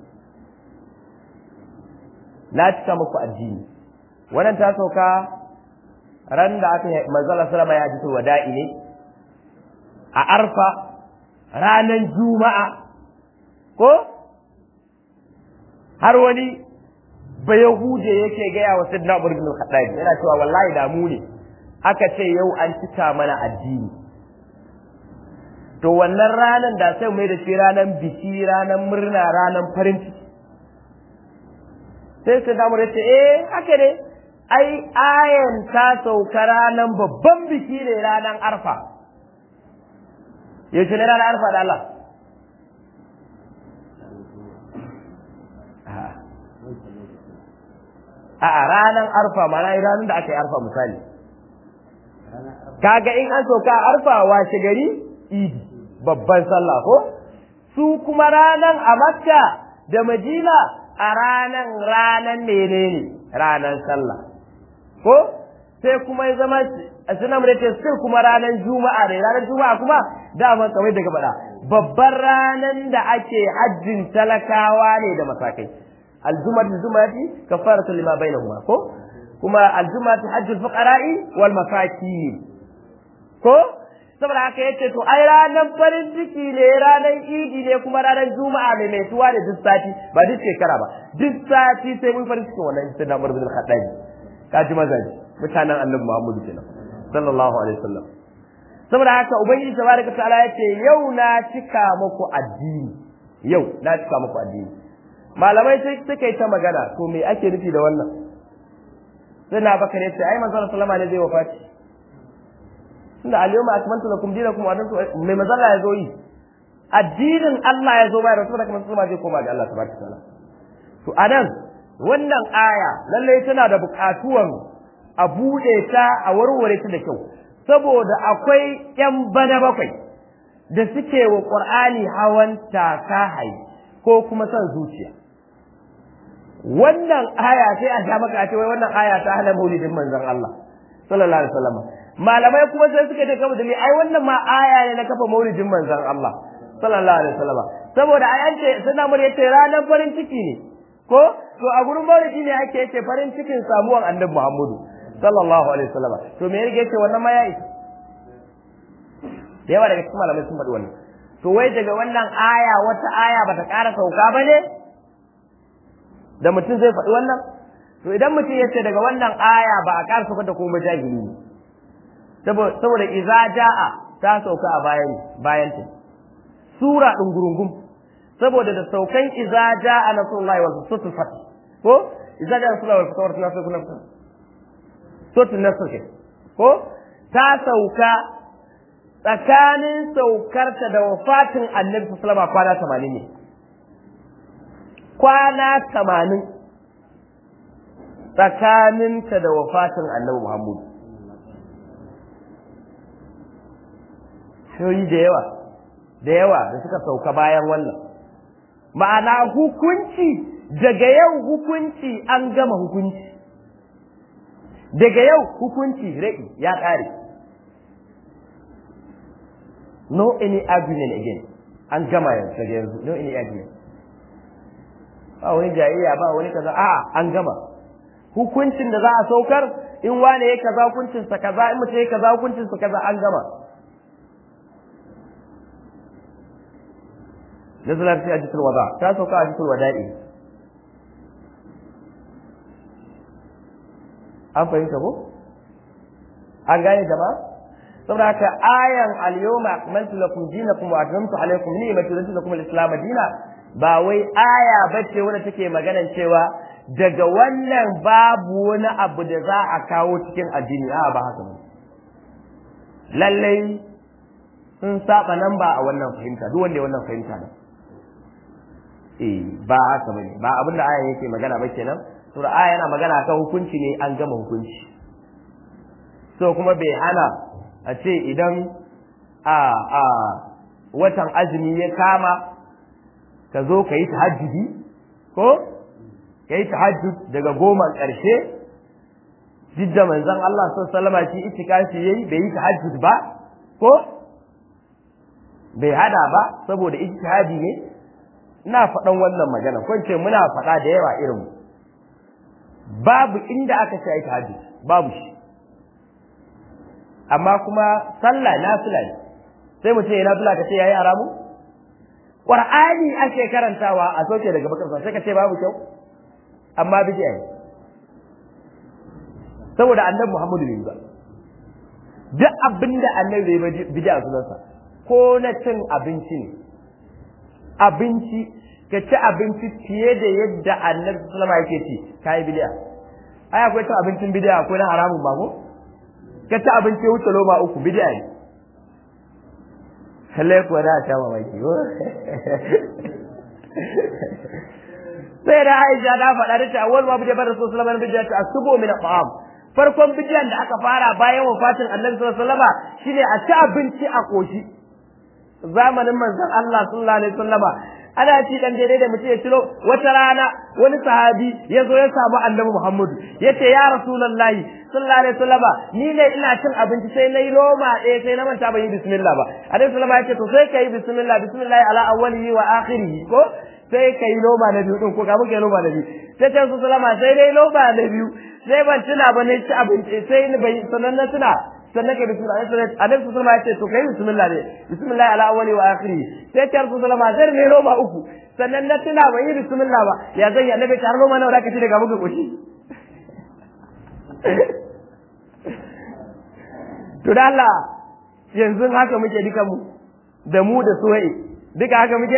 [SPEAKER 1] na cika muku addini wannan ta sauka ran da aka yi manzala sallama ya ji wada'i ne a arfa ranan juma'a ko har wani bayahuje yake gaya wa sidna umar bin khattab yana cewa wallahi da mu ne aka ce yau an cika mana addini to wannan ranan da sai mai da shi ranan biki ranan murna ranan farin ciki sai sai damu da ce eh haka ne ai ayan ta sauka ranan babban biki ne ranan arfa yaushe ne ranan arfa da Allah A'a ranan arfa mana ranar da aka yi arfa misali kaga in an sauka a arfa washe gari idi babban sallah ko su kuma ranan a makka da madina a ranan ranan menene ranan sallah ko sai kuma ya zama a sunan da ce sai kuma ranan juma'a ne ranar juma'a kuma dama kamar daga faɗa babban ranan da ake hajjin talakawa ne da masakai aljumatu jumati kafaratu lima bainahuma ko kuma aljumatu hajjul fuqara'i wal masakin ko saboda haka yace to ai ranar farin ciki ne ranar idi ne kuma ranar juma'a ne mai tuwa da duk sati ba duk shekara ba duk sati sai mun farin ciki wannan sai da murbin khaddaji kaji mazaji mutanen annabi Muhammadu kenan sallallahu alaihi wasallam saboda haka ubangiji tabaraka ta'ala yace yau na cika muku addini yau na cika muku addini malamai sai suka yi ta magana to me ake nufi da wannan sai na baka ne sai ai manzon sallama ne zai wafati tunda al-yawma akmaltu lakum dinakum wa adantu mai mazalla ya zo yi addinin Allah ya zo bayar rasul da kuma sallama zai koma ga Allah tabaraka taala to anan wannan aya lallai tana da buƙatuwan a buɗe ta a warware ta da kyau saboda akwai ƴan bana bakwai da suke wa ƙur'ani hawan takahayi ko kuma son zuciya wannan aya sai a sha maka a ce wai wannan aya ta hana maulidin manzon Allah sallallahu alaihi wasallam malamai kuma sai suka ce kama dalili ai wannan ma aya ne na kafa maulidin manzon Allah sallallahu alaihi wasallam saboda ai an ce suna mun yace ranar farin ciki ne ko to a gurin maulidi ne ake yace farin cikin samuwan annabi Muhammadu sallallahu alaihi wasallam to me yake yace wannan ma ya isa da yawa daga cikin malamai sun faɗi wannan to wai daga wannan aya wata aya bata ƙara sauka ba ne da mutum zai faɗi wannan to idan mutum ya ce daga wannan aya ba a ƙara sauka da kuma jahili ne saboda iza ja'a ta sauka a bayan bayan ta sura ɗin gurungum saboda da saukan iza ja'a nasrullahi wal sutul fath ko iza ja'a nasrullahi wal fath na sauka na sutul nasr ko ta sauka tsakanin saukarta da wafatin annabi sallama kwana tamanin ne kwana tamanin tsakaninta da wafatin annabi muhammadu shoyi da yawa da yawa da suka sauka bayan wannan ma'ana hukunci daga yau hukunci an gama hukunci daga yau hukunci rai ya ƙare no any argument again an gama yanzu daga yanzu no any argument ba wani jayayya ba wani kaza a an gama hukuncin da za a saukar in wane ya kaza hukuncin sa kaza in mutum ya kaza hukuncin sa kaza an gama nazalar fi ajitul wada ta sauka ajitul wada'i an fahimta ko an gane jama'a saboda haka ayan al-yawma akmaltu lakum dinakum wa atmamtu alaykum ni'mati wa raditu lakum al-islam dina ba wai aya bace wanda take maganan cewa daga wannan babu wani abu da za a kawo cikin addini a ba haka ba lallai sun saba nan ba a wannan fahimta duk wanda ya wannan fahimta ne eh ba haka bane ba abinda ayan yake magana ba kenan sura aya yana magana kan hukunci ne an gama hukunci so kuma bai hana a ce idan a a watan azumi ya kama ka zo ka yi tahajjudi ko ka yi tahajjud daga goma ƙarshe duk da manzon Allah sallallahu alaihi shi itikafi yayi bai yi tahajjud ba ko bai hada ba saboda ijtihadi ne ina faɗan wannan magana ko ce muna faɗa da yawa irin babu inda aka ce ayi tahajjud babu shi amma kuma sallah nafila ne sai mu ce nafila ka ce yayi haramu qur'ani ake karantawa a soke daga bakar sai ka ce babu kyau amma bid'a ne saboda annabi Muhammadu bai ba duk abinda annabi bai bid'a sunansa ko na cin abinci ne abinci ka ci abinci fiye da yadda annabi sallama yake ci kai bid'a ai akwai cin abincin bid'a akwai na haramun ba ko ka ci abinci wuce loma uku bid'a ne kalle kuwa da ta mamaki sai da Aisha ta faɗa da ta awwal ma bi bar Rasul sallallahu alaihi wasallam asubu min al-ta'am farkon bidiyan da aka fara bayan wafatin Annabi sallallahu alaihi wasallam shine a ci abinci a koshi zamanin manzon Allah sallallahu alaihi wasallama ana ci dan daidai da mutum ya ciro wata rana wani sahabi ya zo ya samu annabi Muhammadu ya ce ya rasulullahi sallallahu alaihi wasallama ni ne ina cin abinci sai na yi loma ɗaya sai na manta ban yi bismillah ba annabi sallama ya ce to sai ka yi bismillah bismillah ala awwalihi wa akhirihi ko sai ka yi loma na biyu din ko ka muka yi loma na biyu sai ta su sallama sai dai loma na biyu sai ban tuna ba ne ci abinci sai ni bai sanan na tuna sannan kai bismillah sai annabi sallallahu alaihi wasallam ya ce to kai bismillah ne bismillah ala awwali wa akhiri sai ta rasul sallama sai ne roba uku sannan na tuna ban yi bismillah ba ya zan yi annabi ta roba nawa zaka ci daga muka koshi to da Allah yanzu haka muke duka mu da mu da suwai duka haka muke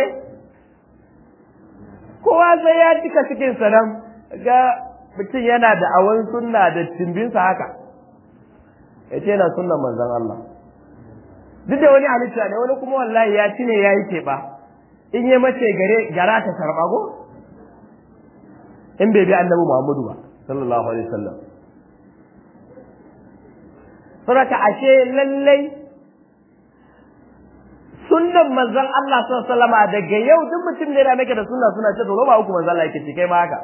[SPEAKER 1] kowa sai ya cika cikin sanan ga mutum yana da awan sunna da timbinsa haka ya ce yana sunnan manzon Allah duk da wani halitta ne wani kuma wallahi ya ci ne ya yi teɓa in yi mace gare gara ta karɓa ko in bai bi annabi Muhammadu ba sallallahu alaihi wasallam saboda ashe lallai sunnan manzon Allah sallallahu alaihi wasallam daga yau duk mutum da yana maka da sunna suna ce to ba uku manzon Allah yake ce kai ma haka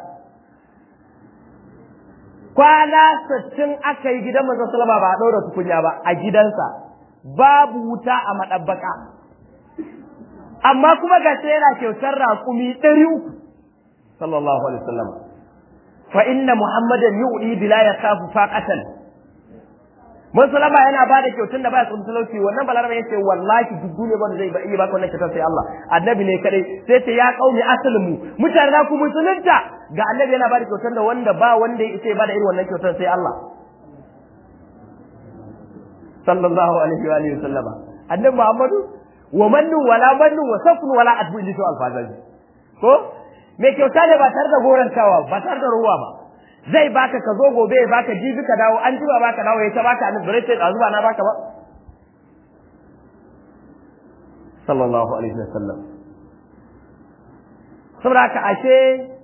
[SPEAKER 1] kwana sittin aka yi gidan manzon sallama ba a ɗaura tukunya ba a gidansa babu wuta a maɗabbaka amma kuma ga sai yana kyautar raƙumi ɗari uku sallallahu alaihi wasallam fa inna muhammadan yu'li bila yakhafu faqatan mun sallama yana ba da kyautun da ba ya tsunta talauci wannan balaraba yace wallahi duk duniya ba zai iya baka wannan kyautar sai Allah annabi ne kadai sai ce ya qaumi aslimu mutane na ku musulunta ga annabi yana ba da kyautar da wanda ba wanda ya ba da irin wannan kyautar sai Allah sallallahu alaihi wa alihi wasallama annabi Muhammadu wa mannu wala mannu wa safnu wala adbu illi alfazaji ko me kyauta ne ba tare da gorantawa ba tare da ruwa ba zai baka ka zo gobe ya baka jibi ka dawo an jima baka dawo ya ta baka annabi bare sai zuba na baka ba sallallahu alaihi wasallam saboda haka ashe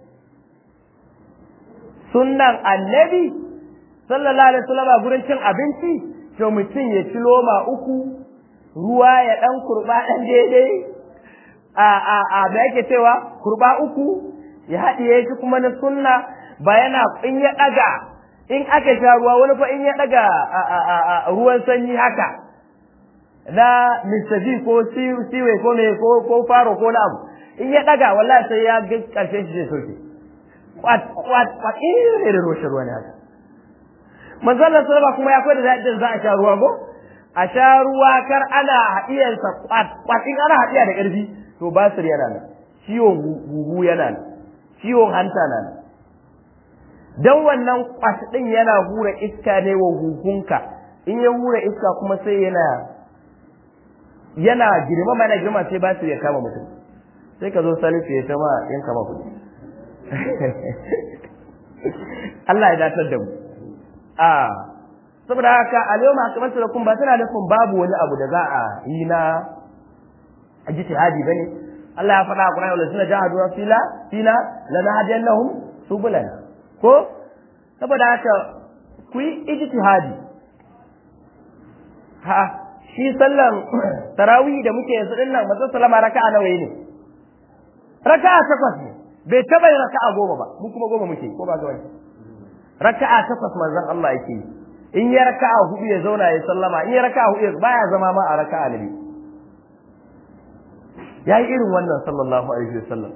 [SPEAKER 1] sunnan annabi sallallahu alaihi wasallam gurin cin abinci to mutum ya ci loma uku ruwa ya dan kurba dan daidai a a a da yake cewa kurba uku ya haɗiye shi kuma na sunna ba yana in ya ɗaga in aka sha ruwa wani fa in ya ɗaga ruwan sanyi haka na Mr. V ko Siwe ko me ko ko faro ko na abu in ya ɗaga wallahi sai ya ga ƙarshen shi zai soke kwat kwat kwat irin da roshin ruwa ne haka manzo Allah sallama kuma ya koyar da yadda za a sha ruwa ko a sha ruwa kar ana haɗiyarsa kwat kwat in ana haɗiya da ƙarfi to basir yana nan ciwon huhu yana nan ciwon hanta na nan dan wannan kwat din yana hura iska ne wa huhunka in ya hura iska kuma sai yana yana girma mana girma sai basir ya kama mutum sai ka zo salisu ya tama yan kama kuɗi Allah ya datar da mu a saboda haka a yau masu masu kun ba tana nufin babu wani abu da za a yi na ijtihadi bane Allah ya faɗa a Qur'ani wala suna jahadu fila fila lana hadiyannahum subulana ko saboda haka ku yi ijtihadi ha shi sallan tarawih da muke yanzu din nan manzon sallama raka'a nawa ne raka'a takwas ne bai taba yin raka'a goma ba mu kuma goma muke ko ba ga wani raka'a takwas manzon Allah yake in ya raka'a hudu ya zauna ya sallama in ya raka'a hudu baya zama ma a raka'a nabi yayi irin wannan sallallahu alaihi wasallam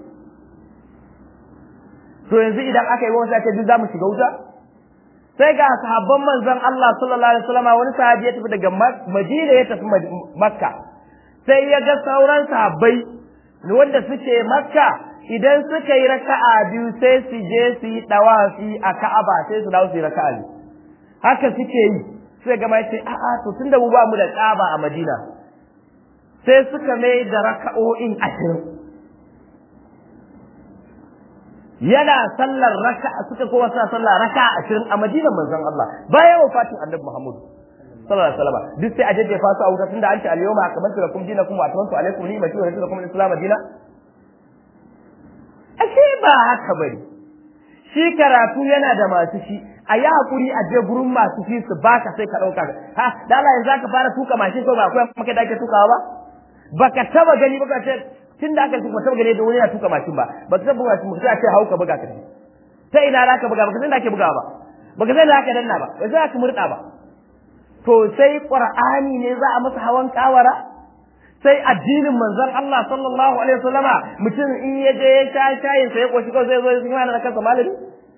[SPEAKER 1] to yanzu idan aka yi wani sai duk zamu shiga wuta sai ga sahabban manzon Allah sallallahu alaihi wasallam wani sahabi ya tafi daga Madina ya tafi Makka sai ya ga sauran sahabbai wanda suke Makka idan suka yi raka'a biyu sai su je su yi dawafi a Ka'aba sai su dawo su yi raka'a biyu haka suke yi sai ga mai ce a'a to tunda mu ba mu da Kaaba a Madina sai suka mai da raka'o'in ashirin yana sallar raka'a suka kowa suna sallar raka'a ashirin a Madinar manzon Allah bayan wafatin Annabi Muhammad sallallahu alaihi wasallam duk sai a jajjefa su a wuta tunda an ce al-yawma akmaltu lakum dinakum wa atmamtu alaykum ni'mati wa raditu lakum al-islam dinan ashe ba haka bane shi karatu yana da masu shi a yi hakuri a je gurin masu shi su baka sai ka ɗauka ha da Allah yanzu zaka fara tuka mashin ko ba akwai maka da ake tukawa ba baka taba gani ba ka ce tun da aka tuka taba gani da wani ya tuka mashin ba baka taba buga mashin sai a ce hauka buga ka ta ina za ka buga baka san da ake bugawa ba baka san da aka danna ba ba za ka murda ba to sai qur'ani ne za a masa hawan kawara sai addinin manzon Allah sallallahu alaihi wasallama mutum in ya je ya sha shayin sai ya koshi kawai zai zo ya kuma da kansa malami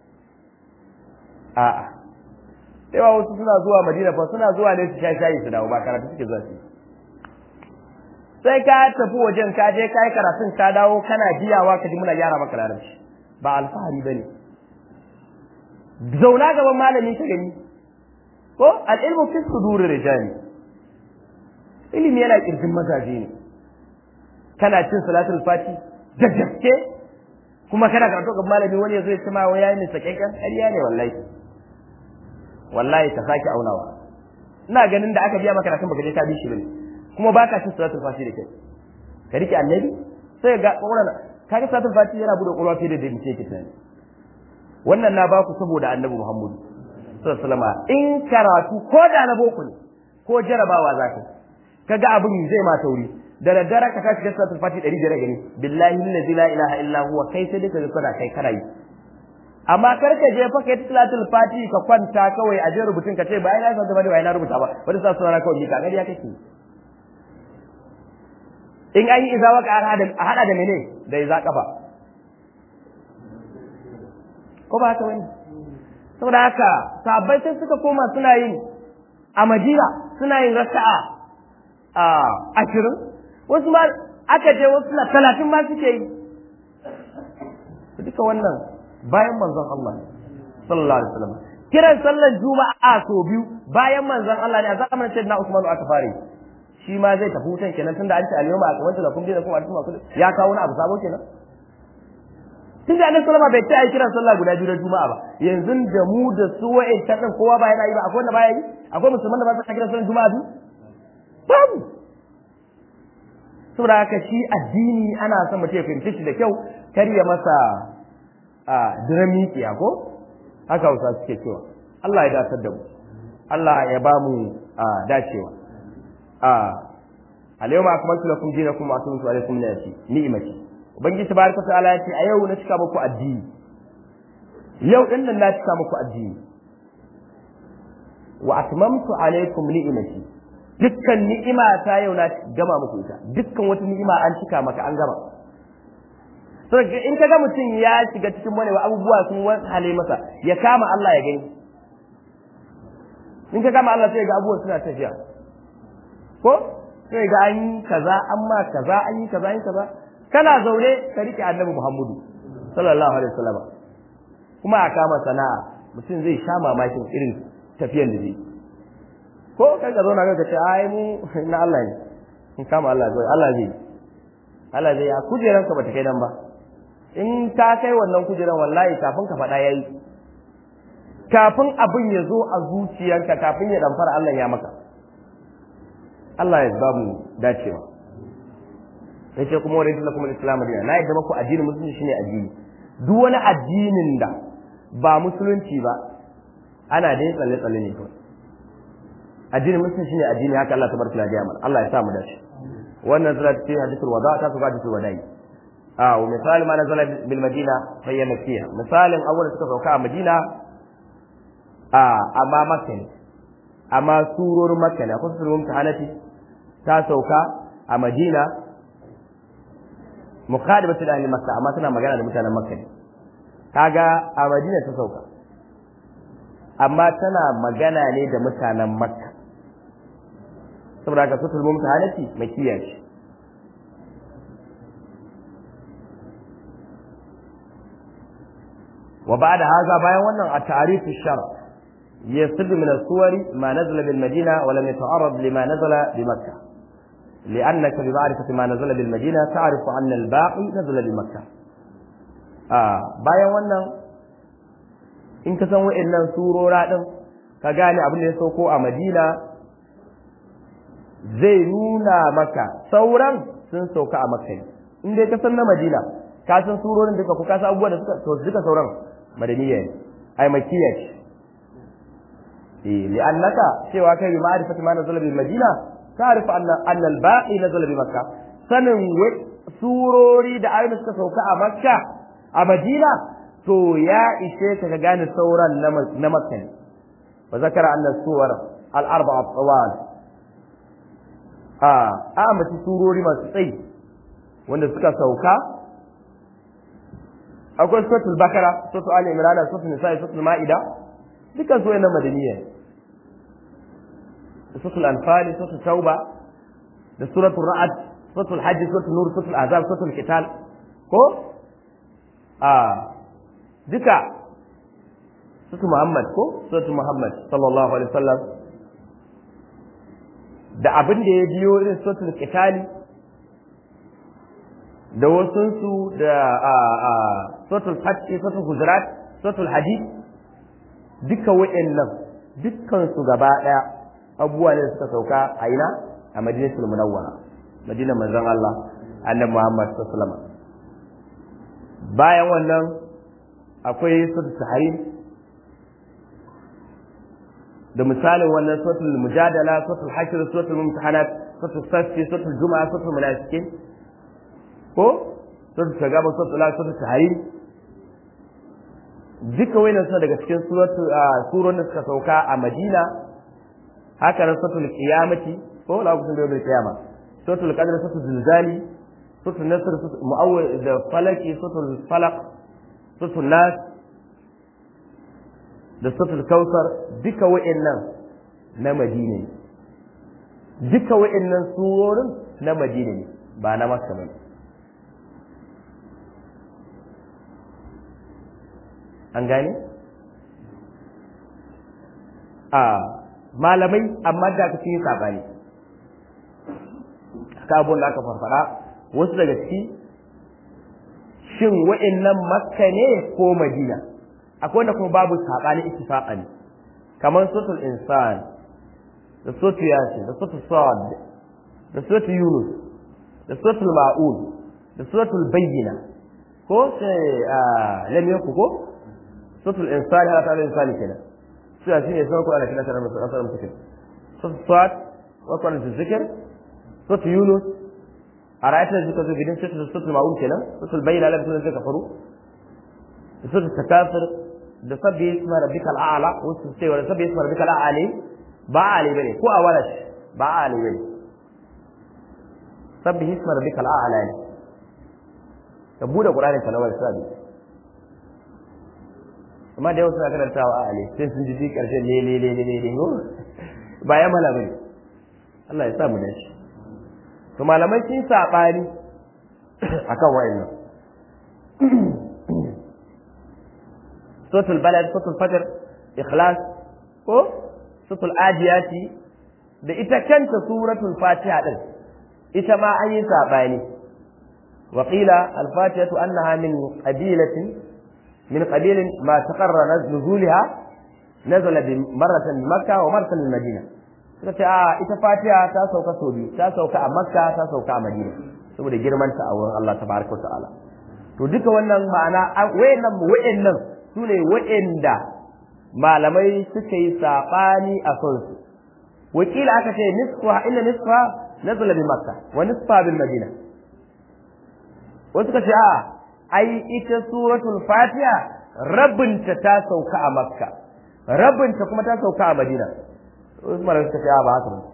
[SPEAKER 1] a'a sai wa wasu suna zuwa Madina fa suna zuwa ne su sha shayi su dawo ba karatu suke zuwa su sai ka tafi wajen ka je kai karatun ka dawo kana biyawa ka ji muna gyara maka larabci ba alfahari bane zauna gaban malami ka gani ko al-ilmu fi sudur rijali ilimi yana kirjin mazaje ne kana cin salatul fati da gaske kuma kana karatu ga malami wani yazo ya ce ma wai yayi ne sakakken ƙarya ne wallahi wallahi ka sake aunawa ina ganin da aka biya maka karatun baka je ka bi shi bane kuma baka cin salatul fati da kai ka rike annabi sai ga wannan kaga salatul fati yana bude ƙwaƙwalwa fiye da da muke tunani wannan na baku saboda annabi Muhammadu sallallahu alaihi wasallam in karatu ko da na boko ne ko jarabawa za ka kaga abin zai ma tauri da daddare ka tashi gaskiya tufati 100 da gani billahi allazi la ilaha illa huwa kai sai duka kana kai kana yi amma kar ka je fa kai salatul fati ka kwanta kawai a je rubutun ka ce ba ai na san ba ba na rubuta ba wani sa sunana kawai ka gari ya kake in an yi izawa ka a hada da mene da iza kafa ko ba haka wani saboda haka sabbai sai suka koma suna yin a madina suna yin raka'a a ashirin wasu ma aka je wasu na talatin ma suke yi duka wannan bayan manzon Allah sallallahu alaihi wasallam kiran sallar juma'a so biyu bayan manzon Allah ne a zamanin sayyidina Usman aka fare shi ma zai tafi wutan kenan tunda an ce al-yawma akmaltu lakum dinakum wa atmamtu ya kawo wani abu sabo kenan tunda annabi sallama bai ce ai kiran sallah guda biyu da juma'a ba yanzu da mu da su wa'in ta din kowa ba yana yi ba akwai wanda baya yi akwai musulman da ba su kiran sallar juma'a biyu babu saboda haka shi addini ana son mutum ya fahimci shi da kyau kar ya masa a dirami ko haka hausa suke cewa Allah ya datar da mu Allah ya ba mu dacewa a alayma akmaltu lakum dinakum wa atamtu alaykum ni'mati ni'mati ubangiji tabaraka ta'ala ya ce a yau na cika muku addini yau din nan na cika muku addini wa atmamtu alaykum ni'mati dukkan ni'ima ta yau na gama muku ita dukkan wata ni'ima an cika maka an gama so in ka ga mutum ya shiga cikin wani abubuwa sun hale masa ya kama Allah ya gani in ka kama Allah sai ga abubuwan suna tafiya ko sai ga an yi kaza an ma kaza an yi kaza an yi kaza kana zaune ka rike annabi Muhammadu sallallahu alaihi wasallam kuma a kama sana'a mutum zai sha mamakin irin tafiyan da zai ko kai ka zauna ka ce ai mu na Allah ne in kama Allah zai Allah zai Allah zai a kujeranka bata kai nan ba in ta kai wannan kujeran wallahi kafin ka faɗa yayi kafin abin ya zo a zuciyarka kafin ya damfara Allah ya maka Allah ya ba mu dacewa yace kuma wa lakum al-islam dina na yadda maku addinin musulunci shine addini duk wani addinin da ba musulunci ba ana dai tsalle tsalle ne kawai addinin musulunci shine addini haka Allah tabaraka wa ta'ala Allah ya sa mu dace wannan zura ce hadithul wada ta su hadithul wada'i a wa misali ma nazala bil madina fa hiya makkiya misalin awwal suka sauka a madina a amma makka ne amma surorin makka ne akwai surorin mutahanati ta sauka a madina muqadibatu da ahli makka amma tana magana da mutanen makka ne kaga a madina ta sauka amma tana magana ne da mutanen makka saboda haka sutul mumtahanati makkiya ce وبعد هذا بايا wannan التعريف الشرع يصد من الصور ما نزل بالمدينة ولم يتعرض لما نزل بمكة لأنك بمعرفة ما نزل بالمدينة تعرف أن الباقي نزل بمكة آه بايا wannan in ka san wa'annan surora din ka gane abin da ya sauko a Madina zai nuna maka sauran sun sauka a Makka in dai ka san na Madina ka san surorin duka ko ka san abubuwan da suka to duka sauran madaniyya ne ai makiyya ce eh li'annaka cewa kai bi ma'rifati ma nazala bil madina ta'rifu anna anna al baqi nazala bi makka sanin surori da ayoyi suka sauka a makka a madina to ya ishe ka ka gane sauran na makka ne wa zakara anna suwar al arba'a tawal a a mace surori masu tsayi wanda suka sauka akwai suratul bakara suratul ali imran suratul nisa suratul maida dukkan su wayannan madaniya da suratul anfal suratul tauba da suratul ra'd suratul hajj suratul nur suratul azab suratul qital ko a duka suratul muhammad ko suratul muhammad sallallahu alaihi wasallam da abin da ya biyo irin suratul qitali da wasunsu da suratul fatih suratul hujurat suratul hadid duka wa'annan dukkan su gaba daya abubuwa ne suka sauka a ina a madinatul munawwara madina manzon Allah annabi Muhammad sallallahu alaihi wasallam bayan wannan akwai suratul tahrim da misalin wannan suratul mujadala suratul hashr suratul mumtahanat suratul safi suratul juma'a suratul munafiqin ko suratul tagaba suratul la suratul tahrim duka wayannan suna daga cikin suratul surorin da suka sauka a Madina haka nan suratul qiyamati ko la kusun da yawmul qiyama suratul qadr suratul zilzali suratul nasr suratul muawwid da falaki suratul falaq suratul nas da suratul kautsar duka wa'annan na madina ne duka wa'annan surorin na madina ne ba na makka bane an gane a malamai amma da aka cikin sabani aka abun da aka farfara wasu daga ciki shin wa'annan makka ne ko madina akwai wanda kuma babu saɓani ittifaqan kamar suratul insan da suratul yasin da suratul sad da suratul yunus da suratul ma'un da suratul bayyina ko sai lam yaku ko suratul insan har ta insan kenan sai shi ne sai ko ana kina tare da asar mutum suratul sad wa qala zikr suratul yunus a ra'aytar zikr zo gidan suratul ma'un kenan suratul bayyina lam tunzika kafaru suratul takasur da sabbi isma rabbika al'ala wasu ce wa sabbi isma rabbika al'ali ba ali bane ko a wala ba ali bane sabbi isma rabbika al'ala ne ka bude qur'ani ka nawar sabbi amma da yau suna karantawa a ali sai sun ji ji karshen ne ne ne ne ne ba ya mala bane Allah ya sa mu dace to malamai sun sabani akan wayannan suratul balad suratul fajr ikhlas ko suratul adiyati da ita kanta suratul fatiha din ita ma an yi sabani wa qila al fatihatu annaha min qabilatin min qabilin ma taqarrara nuzulha nazala bi marratan bi makkah wa marratan bi madina suka ce a ita fatiha ta sauka sau biyu ta sauka a makka ta sauka a madina saboda girmanta a wurin Allah tabaraka wa ta'ala to duka wannan ma'ana wayannan wayannan su ne waɗanda malamai suka yi saɓani a sonsu wakila aka ce nisfa illa nisfa nazala bi makka wa nisfa bil madina wasu ka ce a ai ita suratul fatiha rabinta ta sauka a makka rabinta kuma ta sauka a madina wasu malamai suka ce a ba haka ba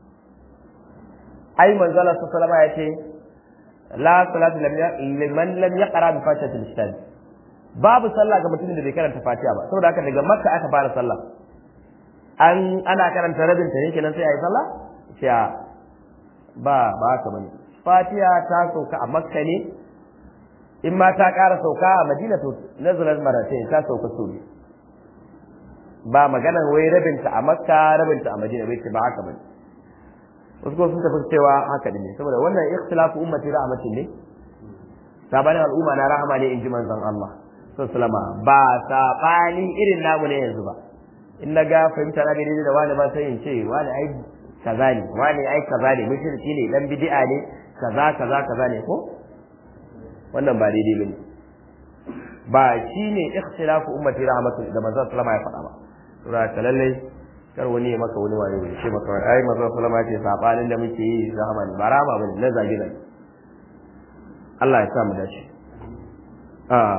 [SPEAKER 1] ai manzala sallallahu alaihi ya ce la salatu liman lam yaqra bi fatihatil kitab babu sallah ga mutumin da bai karanta fatiha ba saboda haka daga makka aka fara sallah an ana karanta rabin ta kenan sai ayi sallah sai ba ba haka bane fatiha ta sauka a makka ne in ma ta ƙara sauka a madina to nazalat maratai ta sauka so ne ba maganan wai rabinta a makka rabinta a madina bai ce ba haka bane wasu kuma sun tafi cewa haka ne saboda wannan ikhtilafu ummati rahmatin ne sabanin al'umma na rahama ne in ji manzon Allah sallama ba saɓani irin namu ne yanzu ba in na ga fahimta na daidai da wani ba sai in ce wani ai kaza ne wani ai kaza ne mushriki ne dan bid'a ne kaza kaza kaza ne ko wannan ba daidai bane ba shine ikhtilafu ummati rahmatu da manzon sallama ya faɗa ba sura ta lalle kar wani ya maka wani wayo ya ce maka ai manzon sallama ya ce sabanin da muke yi rahama ne ba rahama bane na zage ne Allah ya sa mu dace ah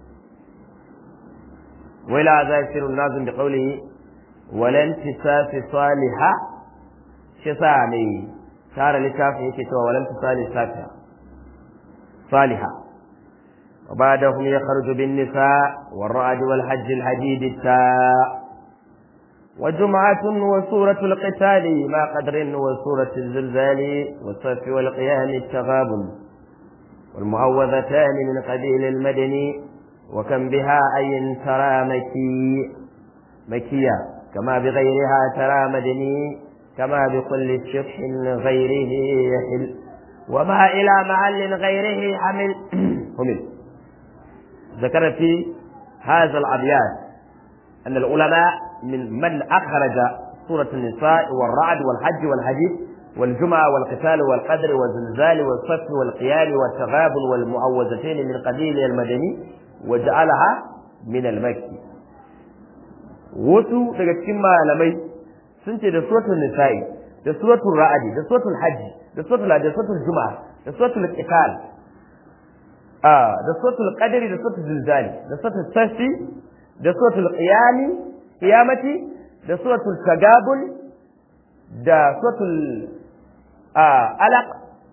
[SPEAKER 1] ولا ذاكر النازم بقوله ولا انتساف صالحة شسامي تارى لكافي يكتوى ولا انتسال صالحة صالحة وبعدهم يخرج بالنساء والرعد والحج الحديد التاء وجمعة وسورة القتال ما قدر وسورة الزلزال والصف والقيام التغابن والمعوذتان من قبيل المدني وكم بها أي ترى مكي مكية كما بغيرها ترى مدني كما بكل شبح غيره يحل وما إلى محل غيره حمل حمل ذكر في هذا الأبيات أن العلماء من من أخرج سورة النساء والرعد والحج والحديث والجمعة والقتال والقدر والزلزال والصف والقيام والتغابن والمعوذتين من قبيل المدني وجعلها min al-makki wasu daga cikin malamai sun ce da suratul nisa'i da suratul ra'adi da suratul hajji da suratul da suratul juma'a da suratul qital ah da suratul qadri da suratul zilzali da suratul safi da suratul qiyami qiyamati da suratul tagabul da suratul alaq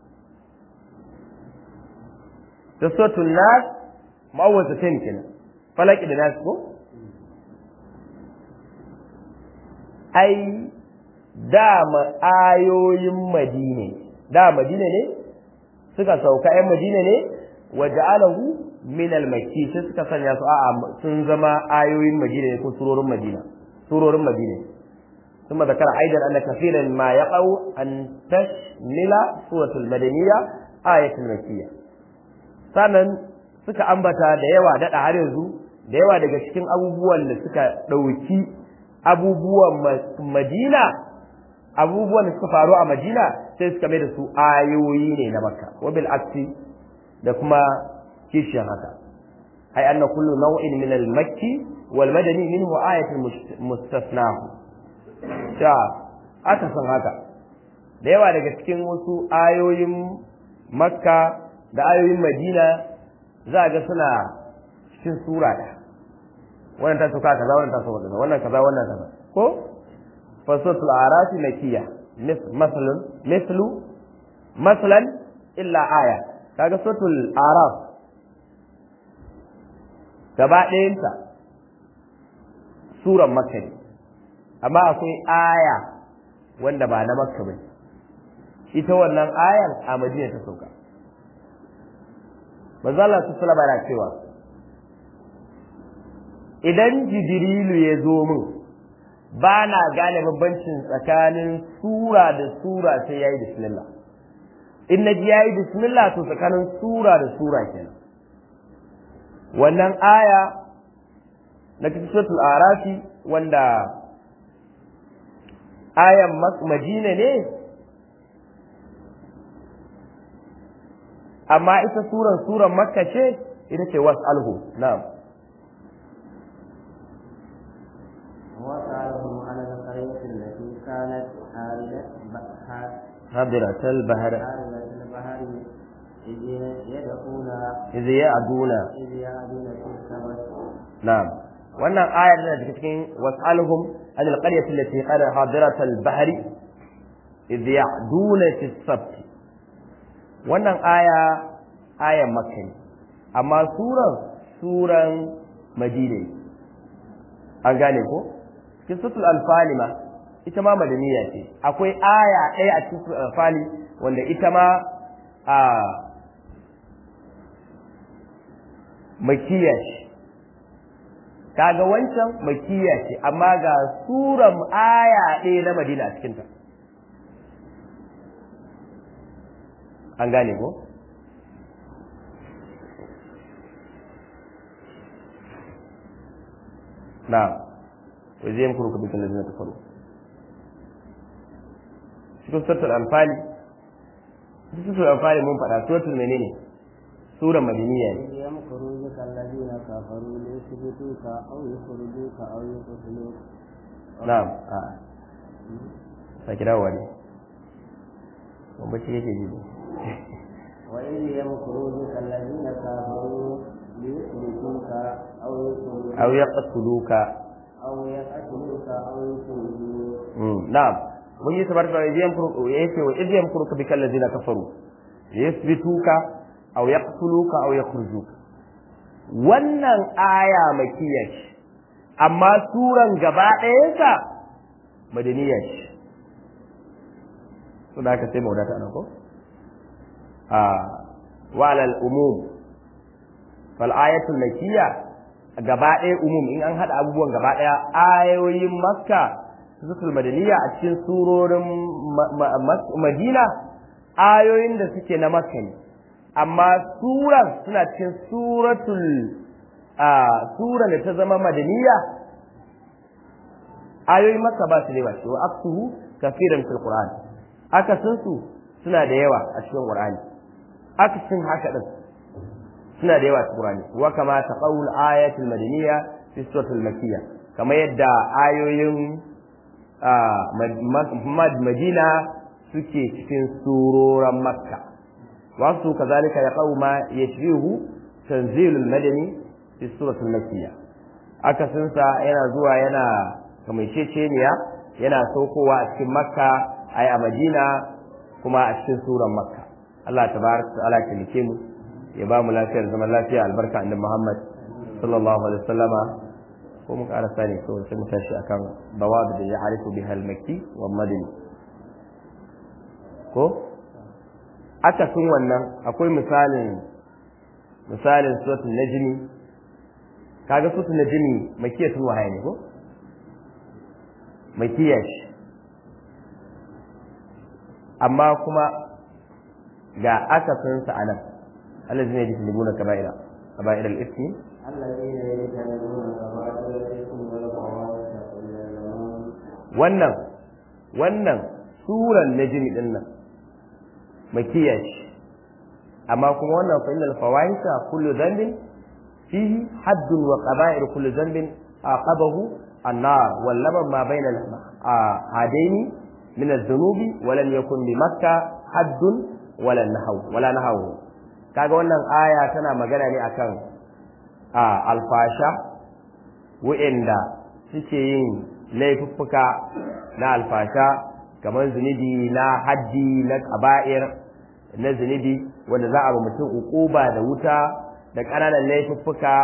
[SPEAKER 1] da suratul nas ma'awwazatain kenan falaki da nas ko ai dama ayoyin madina da madina ne suka sauka ‘yan madina ne waje alahu min almaki sai suka sanya su a'a sun zama ayoyin madina ne ko surorin madina surorin madina ثم ذكر أيضا أن كثيرا ما يقع أن تشمل سورة المدنية آية المكية sannan suka ambata da yawa daɗa har yanzu da yawa daga cikin abubuwan da suka ɗauki abubuwan madina abubuwan da suka faru a madina sai suka mai da su ayoyi ne na makka wabil aksi da kuma kishiyar haka ai anna kullu naw'in min al makki wal madani minhu ayatun mustasnahu sha aka san haka da yawa daga cikin wasu ayoyin makka da ayoyin madina za a ga suna cikin sura ɗaya wannan ta sauka kaza wannan ta sauka kaza wannan kaza wannan kaza ko fasatul arafi makiya masalan mislu masalan illa aya kaga suratul araf gaba ɗayanta suran makka ne amma akwai aya wanda ba na makka bane ita wannan ayar a madina ta sauka manzo Allah sallallahu alaihi cewa idan jibrilu ya zo min ba na gane bambancin tsakanin sura da sura sai yayi bismillah in na ji yayi bismillah to tsakanin sura da sura kenan wannan aya na cikin suratul arafi wanda ayan madina ne amma ita suran suran makka ce ita ce was'alhu na'am
[SPEAKER 2] وسألهم عن القرية التي كانت حارة
[SPEAKER 1] حاضرة البحر
[SPEAKER 2] حارة البحر إذ يدعون
[SPEAKER 1] إذ يعدون
[SPEAKER 2] إذ يعدون في السبت
[SPEAKER 1] نعم wannan ayar tana daga cikin was'alhum an alqaryati allati qala hadirat al-bahr idh ya'duna fi as-sabt wannan aya ayan makka ne amma suran suran madina ne an gane ko cikin sutul alfali ma ita ma madaniya ce akwai aya ɗaya a cikin sutul alfali wanda ita ma a makiya ce kaga wancan makiya ce amma ga suran aya ɗaya na madina a cikinta an gane ko na'am wa zai yamkuru ka bikin lazina kafaru cikin suratul anfali cikin suratul anfali mun faɗa suratul menene suran madiniya ne
[SPEAKER 2] إذ يمكر بك الذين كفروا ليثبتوك أو يخرجوك أو يقتلوك
[SPEAKER 1] na'am a sake dawowa ne ban bacci yake ji ne
[SPEAKER 2] وإذ يمكر بك الذين كفروا ليثبتوك أو يخرجوك
[SPEAKER 1] aw yaqtuluka
[SPEAKER 2] أو يقتلوك أو يخرجوك
[SPEAKER 1] mm na'am mun yi tabar da yayin kuru yake wa idan kuru ka bikal ladina kafaru yasbituka aw yaqtuluka aw yakhrujuka wannan aya makiyya ce amma suran gaba ɗayansa madaniya ce to da aka sai maudata nan ko a wa alal umum fal ayatul makiyya gaba ɗaya umum in an haɗa abubuwan gaba ɗaya ayoyin makka zutul madaniya a cikin surorin madina ayoyin da suke na makka ne amma suran suna cikin suratul a suran da ta zama madaniya ayoyin makka ba su da yawa ce wa aksuhu kafiran fil qur'an akasin su suna da yawa a cikin qur'ani akasin haka din suna da yawa cikin Qur'ani wa kama taqawul ayatul madaniyya fi suratul makkiyya kamar yadda ayoyin Madina suke cikin suroran Makka wasu kazalika ya qauma yashbihu tanzilul madani fi suratul makkiyya akasinsa yana zuwa yana kamaiceceniya yana saukowa a cikin Makka ai a Madina kuma a cikin suran Makka Allah tabaraka ta'ala ya tilke mu ya ba mu lafiyar zaman lafiya albarka annabi Muhammad sallallahu alaihi wasallama ko mu ƙara sani ko sai mu tashi akan bawabi da ya harifu bi halmaki wa madini ko aka sun wannan akwai misalin misalin suratul najmi kaga suratul najmi makiya sun wahaye ne ko makiya shi amma kuma ga aka sun sa anan Allah zai yi tilibuna kaba'ira kaba'ira al-ithmi
[SPEAKER 2] الذين يجتنبون كبائر الإثم والفواحش إلا اللمم
[SPEAKER 1] wannan wannan suran najmi din nan makiya shi amma kuma wannan fa innal fawahisha kullu dhanbin fihi haddun wa qaba'ir kullu dhanbin aqabahu an-nar wal laban ma bayna hadaini min adh-dhunubi wa lam yakun bi makkah haddun wala nahaw wala nahaw kaga wannan aya tana magana ne akan a alfasha wa'inda suke yin laifuffuka na alfasha kamar zunubi na haddi na kaba'ir na zunubi wanda za a ba mutum ukuba da wuta da ƙananan laifuffuka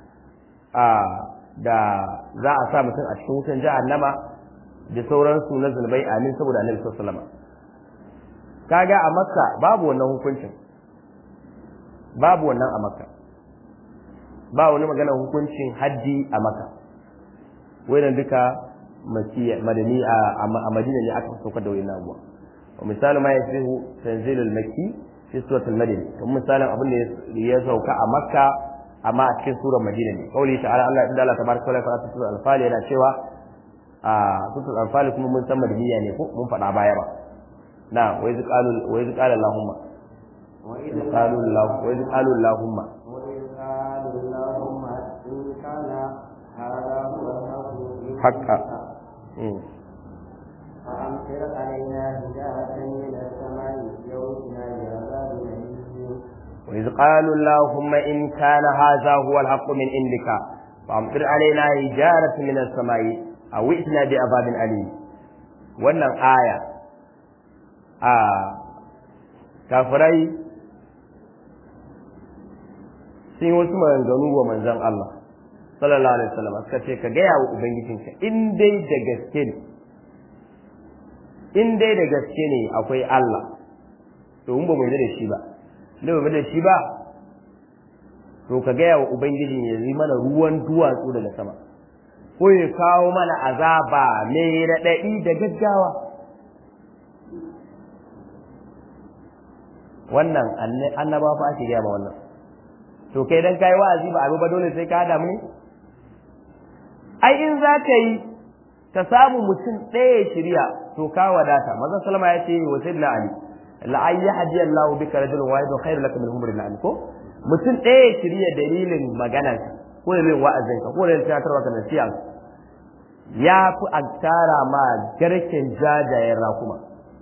[SPEAKER 1] da za a sa mutum a cikin wutan jahannama da sauransu na zunubai amin saboda annabi sallallahu alaihi wasallam kaga a makka babu wannan hukuncin babu wannan a makka ba wani magana hukuncin haddi a makka wannan duka madani a madina ne aka saukar da wannan abuwa wa misalin ma yasihu tanzilul makki fi suratul madina kuma misalin abin da ya sauka a makka amma a cikin surar madina ne kauli ta'ala Allah inda Allah tabaraka wa ta'ala suratul anfal yana cewa a suratul anfal kuma mun san madaniya ne ko mun faɗa baya ba na wa iz qalu wa iz qala allahumma wa iz qalu allah wa iz qalu allahumma
[SPEAKER 2] وإذ قالوا اللهم إن كان هذا هو الحق من
[SPEAKER 1] حقا
[SPEAKER 2] عندك
[SPEAKER 1] mm.
[SPEAKER 2] فأمطر علينا حجارة من السماء يومنا بعذاب أليم
[SPEAKER 1] وإذ قالوا اللهم إن كان هذا هو الحق من عندك فأمطر علينا حجارة من السماء أو ائتنا بعذاب أليم wannan aya a kafirai sun yi wasu maganganu wa manzon Allah sallallahu alaihi wasallam suka ce ka gaya wa ubangijinka in dai da gaske ne in dai da gaske ne akwai Allah to mun ba mu yarda da shi ba da ba da shi ba to ka gaya wa ubangiji ya yi mana ruwan duwatsu daga sama ko ya kawo mana azaba mai raɗaɗi da gaggawa wannan annaba fa ake gaya ma wannan to kai dan kai wa'azi ba abu ba dole sai ka damu ne ai in za ka yi ka samu mutum ɗaya shirya to ka wadata maza salama ya ce wa sayyidina ali la'an yahdi Allahu bika rajulun wahidun khairun laka min humri na'am ko mutum ɗaya ya shirya dalilin maganar ko da wa'azin ka ko da tunatarwa ka nasiha ya fi a tara ma garken jajayen rakuma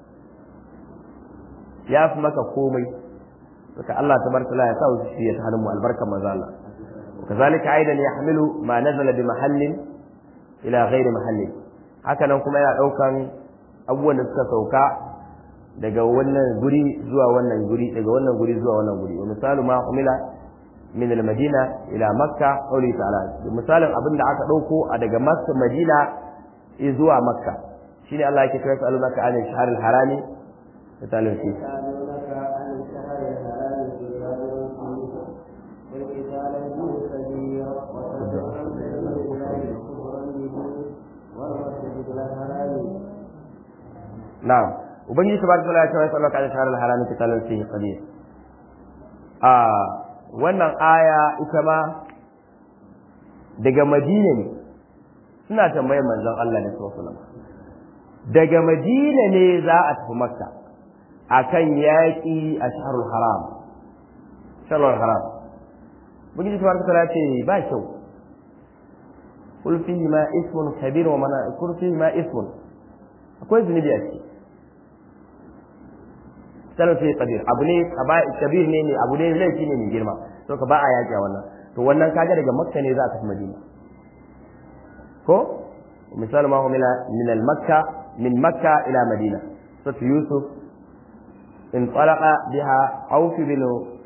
[SPEAKER 1] ya fi maka komai saka Allah tabaraka ya sa su shi ta hannun mu albarka manzo Allah kazalika aidan yahmilu ma nazala bi mahallin ila ghairi mahallin haka nan kuma yana daukan abubuwan da suka sauka daga wannan guri zuwa wannan guri daga wannan guri zuwa wannan guri wa misalu ma umila min al-madina ila makka qawli ta'ala misalin abin da aka dauko a daga makka madina zuwa makka shine Allah yake cewa sa'alunaka anil shahr al-harami misalin shi
[SPEAKER 2] يسألونك عن الشهر الحرام قتال فيه والقتال فيه كبير وصد عن سبيل الله كفرا به والمسجد الحرام
[SPEAKER 1] na'am ubangiji tabaraka wa ta'ala ya sallaka ala shahr al-harami qitalun fihi qadir a wannan aya ita ma daga madina ne suna tambayar manzon Allah ne sallallahu alaihi wasallam daga madina ne za a tafi makka akan yaƙi a shahrul haram shahrul haram ubangiji tabaraka ta'ala ce ba kyau kul fihi ma ismun kabir wa mana kul fihi ma ismun akwai zunubi a ciki sanar sai kabir abu ne kabir ne ne abu ne laifi ne mai girma to ka ba a yaƙi a wannan to wannan kaga daga makka ne za a tafi madina ko misal ma humila min al makka min makka ila madina so yusuf in talaqa biha auf bin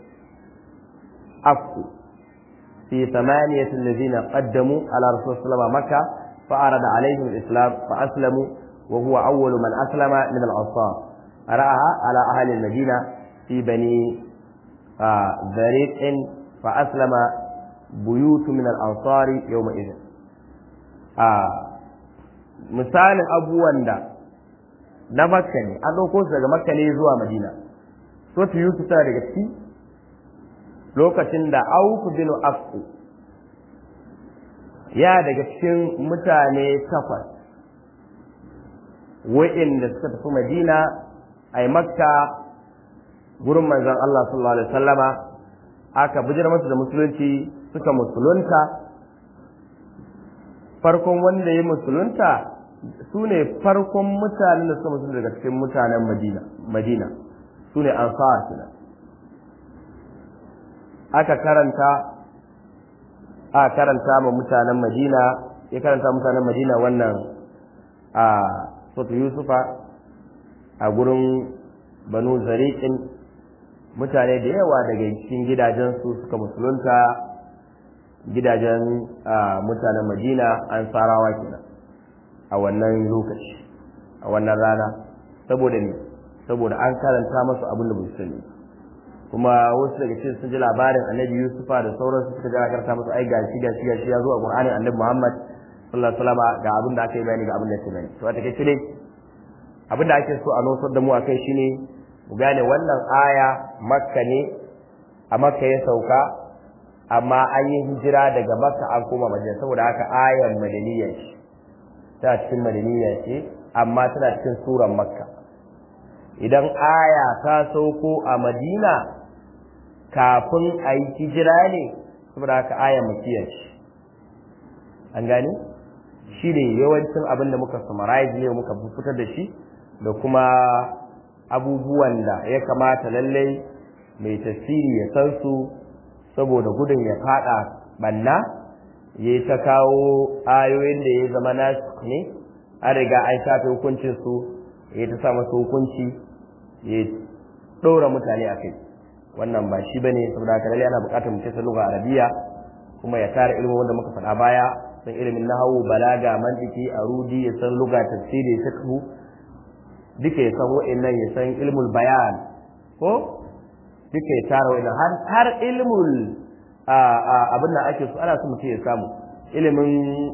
[SPEAKER 1] afku في ثمانية الذين قدموا على رسول الله صلى الله عليه وسلم مكة فأرد عليهم الإسلام فأسلموا وهو أول من أسلم من الأنصار رأها على أهل المدينة في بني ذريق فأسلم بيوت من الأنصار يومئذ misalin abubuwan da na makka ne an ɗauko su daga makka ne zuwa madina so ta yusuf tana daga ciki lokacin da auku bin afku ya daga cikin mutane takwas wa'inda suka tafi madina a makka gurin manzon Allah sallallahu alaihi wasallama aka bijir masu da musulunci suka musulunta farkon wanda ya musulunta su ne farkon mutanen da suka musulunta daga cikin mutanen madina madina su ne ansar kenan aka karanta a karanta ma mutanen madina ya karanta mutanen madina wannan a sotu yusufa a gurin banu zariƙin mutane da yawa daga cikin gidajensu suka musulunta gidajen mutanen madina an sarawa kenan a wannan lokaci a wannan rana saboda ne saboda an karanta masu abin da bai sani kuma wasu daga cikin sun ji labarin annabi yusufa da sauransu suka ji karanta masu ai gashi gashi gashi ya zo a qur'anin annabi muhammad sallallahu alaihi wasallam ga abin da aka yi bayani ga abin da ake bayani to a take dai abin da ake so a nosar da mu akai shine mu gane wannan aya makka ne a makka ya sauka amma an yi hijira daga makka an koma madina saboda haka ayan madaniya ce tana cikin madaniya ce amma tana cikin suran makka idan aya ta sauko a madina kafin a yi hijira ne saboda haka ayan makiya ce an gane shi ne yawancin abin da muka summarize ne muka fitar da shi da kuma abubuwan da ya kamata lallai mai tasiri ya san su saboda gudun ya fada banna ya ta kawo ayoyin da ya zama nasu ne an riga an shafe hukuncin su ya ta sa masu hukunci ya ɗora mutane a kai wannan ba shi bane saboda haka lallai ana buƙatar mutum san lugha arabiya kuma ya tara ilimin wanda muka faɗa baya san ilimin nahawu balaga mantiki arudi ya san lugha tafsiri fiqh duka ya san wa'annan ya san ilmul bayan ko duka ya tara wa'annan har har ilmul abin da ake so ana so mutum ya samu ilimin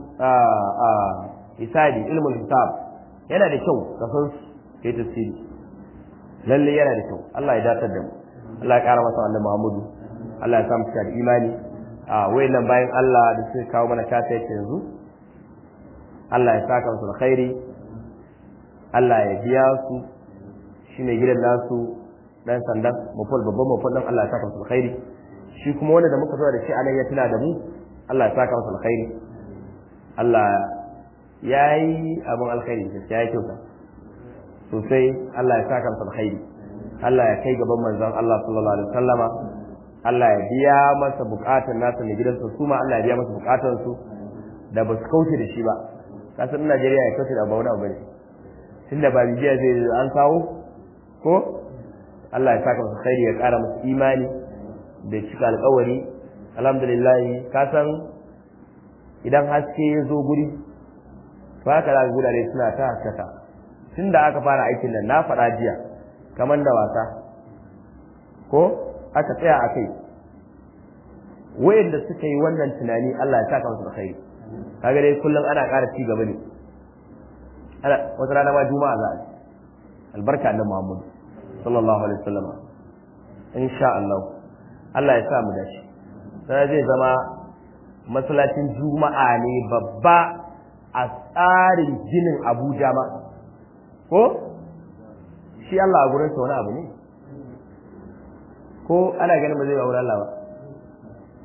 [SPEAKER 1] hisabi ilmul hisab yana da kyau ka san kai tafsiri lalle yana da kyau Allah ya datar da mu Allah ya kara masa annabi Muhammadu Allah ya samu cika da imani a wayannan bayan Allah da suka kawo mana kata yake yanzu Allah ya saka musu alkhairi Allah ya biya su shine gidan nasu dan sandan mafal babban mafal dan Allah ya saka musu alkhairi shi kuma wanda da muka zo da shi anan ya tuna da mu Allah ya saka musu alkhairi Allah ya yi abin alkhairi ya yi kyauta sosai Allah ya saka musu alkhairi Allah ya kai gaban manzon Allah sallallahu alaihi wasallama Allah ya biya masa bukatun nasa ne gidansa su ma Allah ya biya masa bukatun su da ba su kauce da shi ba kasan Najeriya ya kauce da ba wani abu ne tunda ba bibiya zai an kawo ko Allah ya saka masa khairi ya kara masa imani da cika alƙawari alhamdulillah ka san idan haske ya zo guri to haka za ka gudare suna ta haskaka tunda aka fara aikin nan na faɗa jiya kamar da wasa ko aka tsaya a kai wayanda suka yi wannan tunani Allah ya saka musu alkhairi kaga dai kullum ana ƙara ci gaba ne ana wata rana ma juma'a za a ci albarka annabi Muhammad sallallahu alaihi wasallam insha Allah Allah ya sa mu dace sai zai zama masallacin juma'a ne babba a tsarin ginin Abuja ma ko shi Allah a gurin sa wani abu ne ko ana ganin ba zai ba wurin Allah ba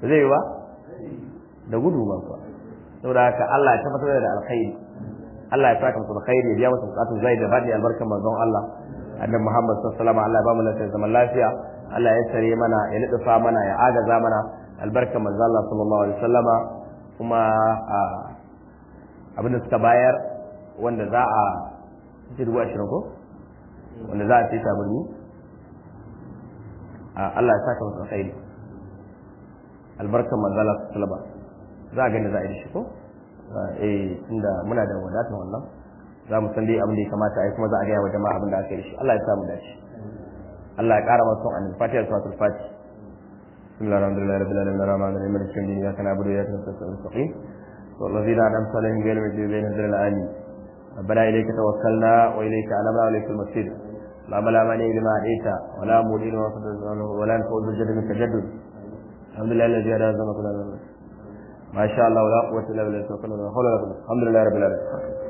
[SPEAKER 1] ba zai yi ba da gudu ba kuwa saboda haka Allah ya tabbatar da alkhairi Allah ya saka musu alkhairi ya biya musu bukatun zai da fadi albarkan manzon Allah annabi Muhammad sallallahu alaihi wasallam Allah ya ba mu lafiya zaman lafiya Allah ya sare mana ya lutufa mana ya agaza mana albarkan manzon Allah sallallahu alaihi wasallama kuma abin da suka bayar wanda za a ci dubu ashirin ko wanda za a ce tabarni Allah ya saka musu alkhairi albarkan manzon Allah sallallahu alaihi wasallama za a gani za a yi shi ko eh tunda muna da wadatar wannan za mu san dai abin da ya kamata a yi kuma za a gaya wa jama'a abin da aka yi shi Allah ya samu dace Allah ya ƙara masu annabi fatiha suratul fatiha بسم الله الحمد لله رب العالمين الرحمن الرحيم مالك يوم الدين اياك نعبد واياك نستعين المستقيم والذين انعمت عليهم غير المغضوب عليهم ولا الضالين ربنا اليك توكلنا واليك انبنا واليك المصير اللهم لا مانع لما اعطيت ولا مولي لما ولا نفوز بالجد منك جد الحمد لله الذي هدانا كل ما شاء الله ولا قوه الا بالله توكلنا ولا حول ولا قوه الحمد لله رب العالمين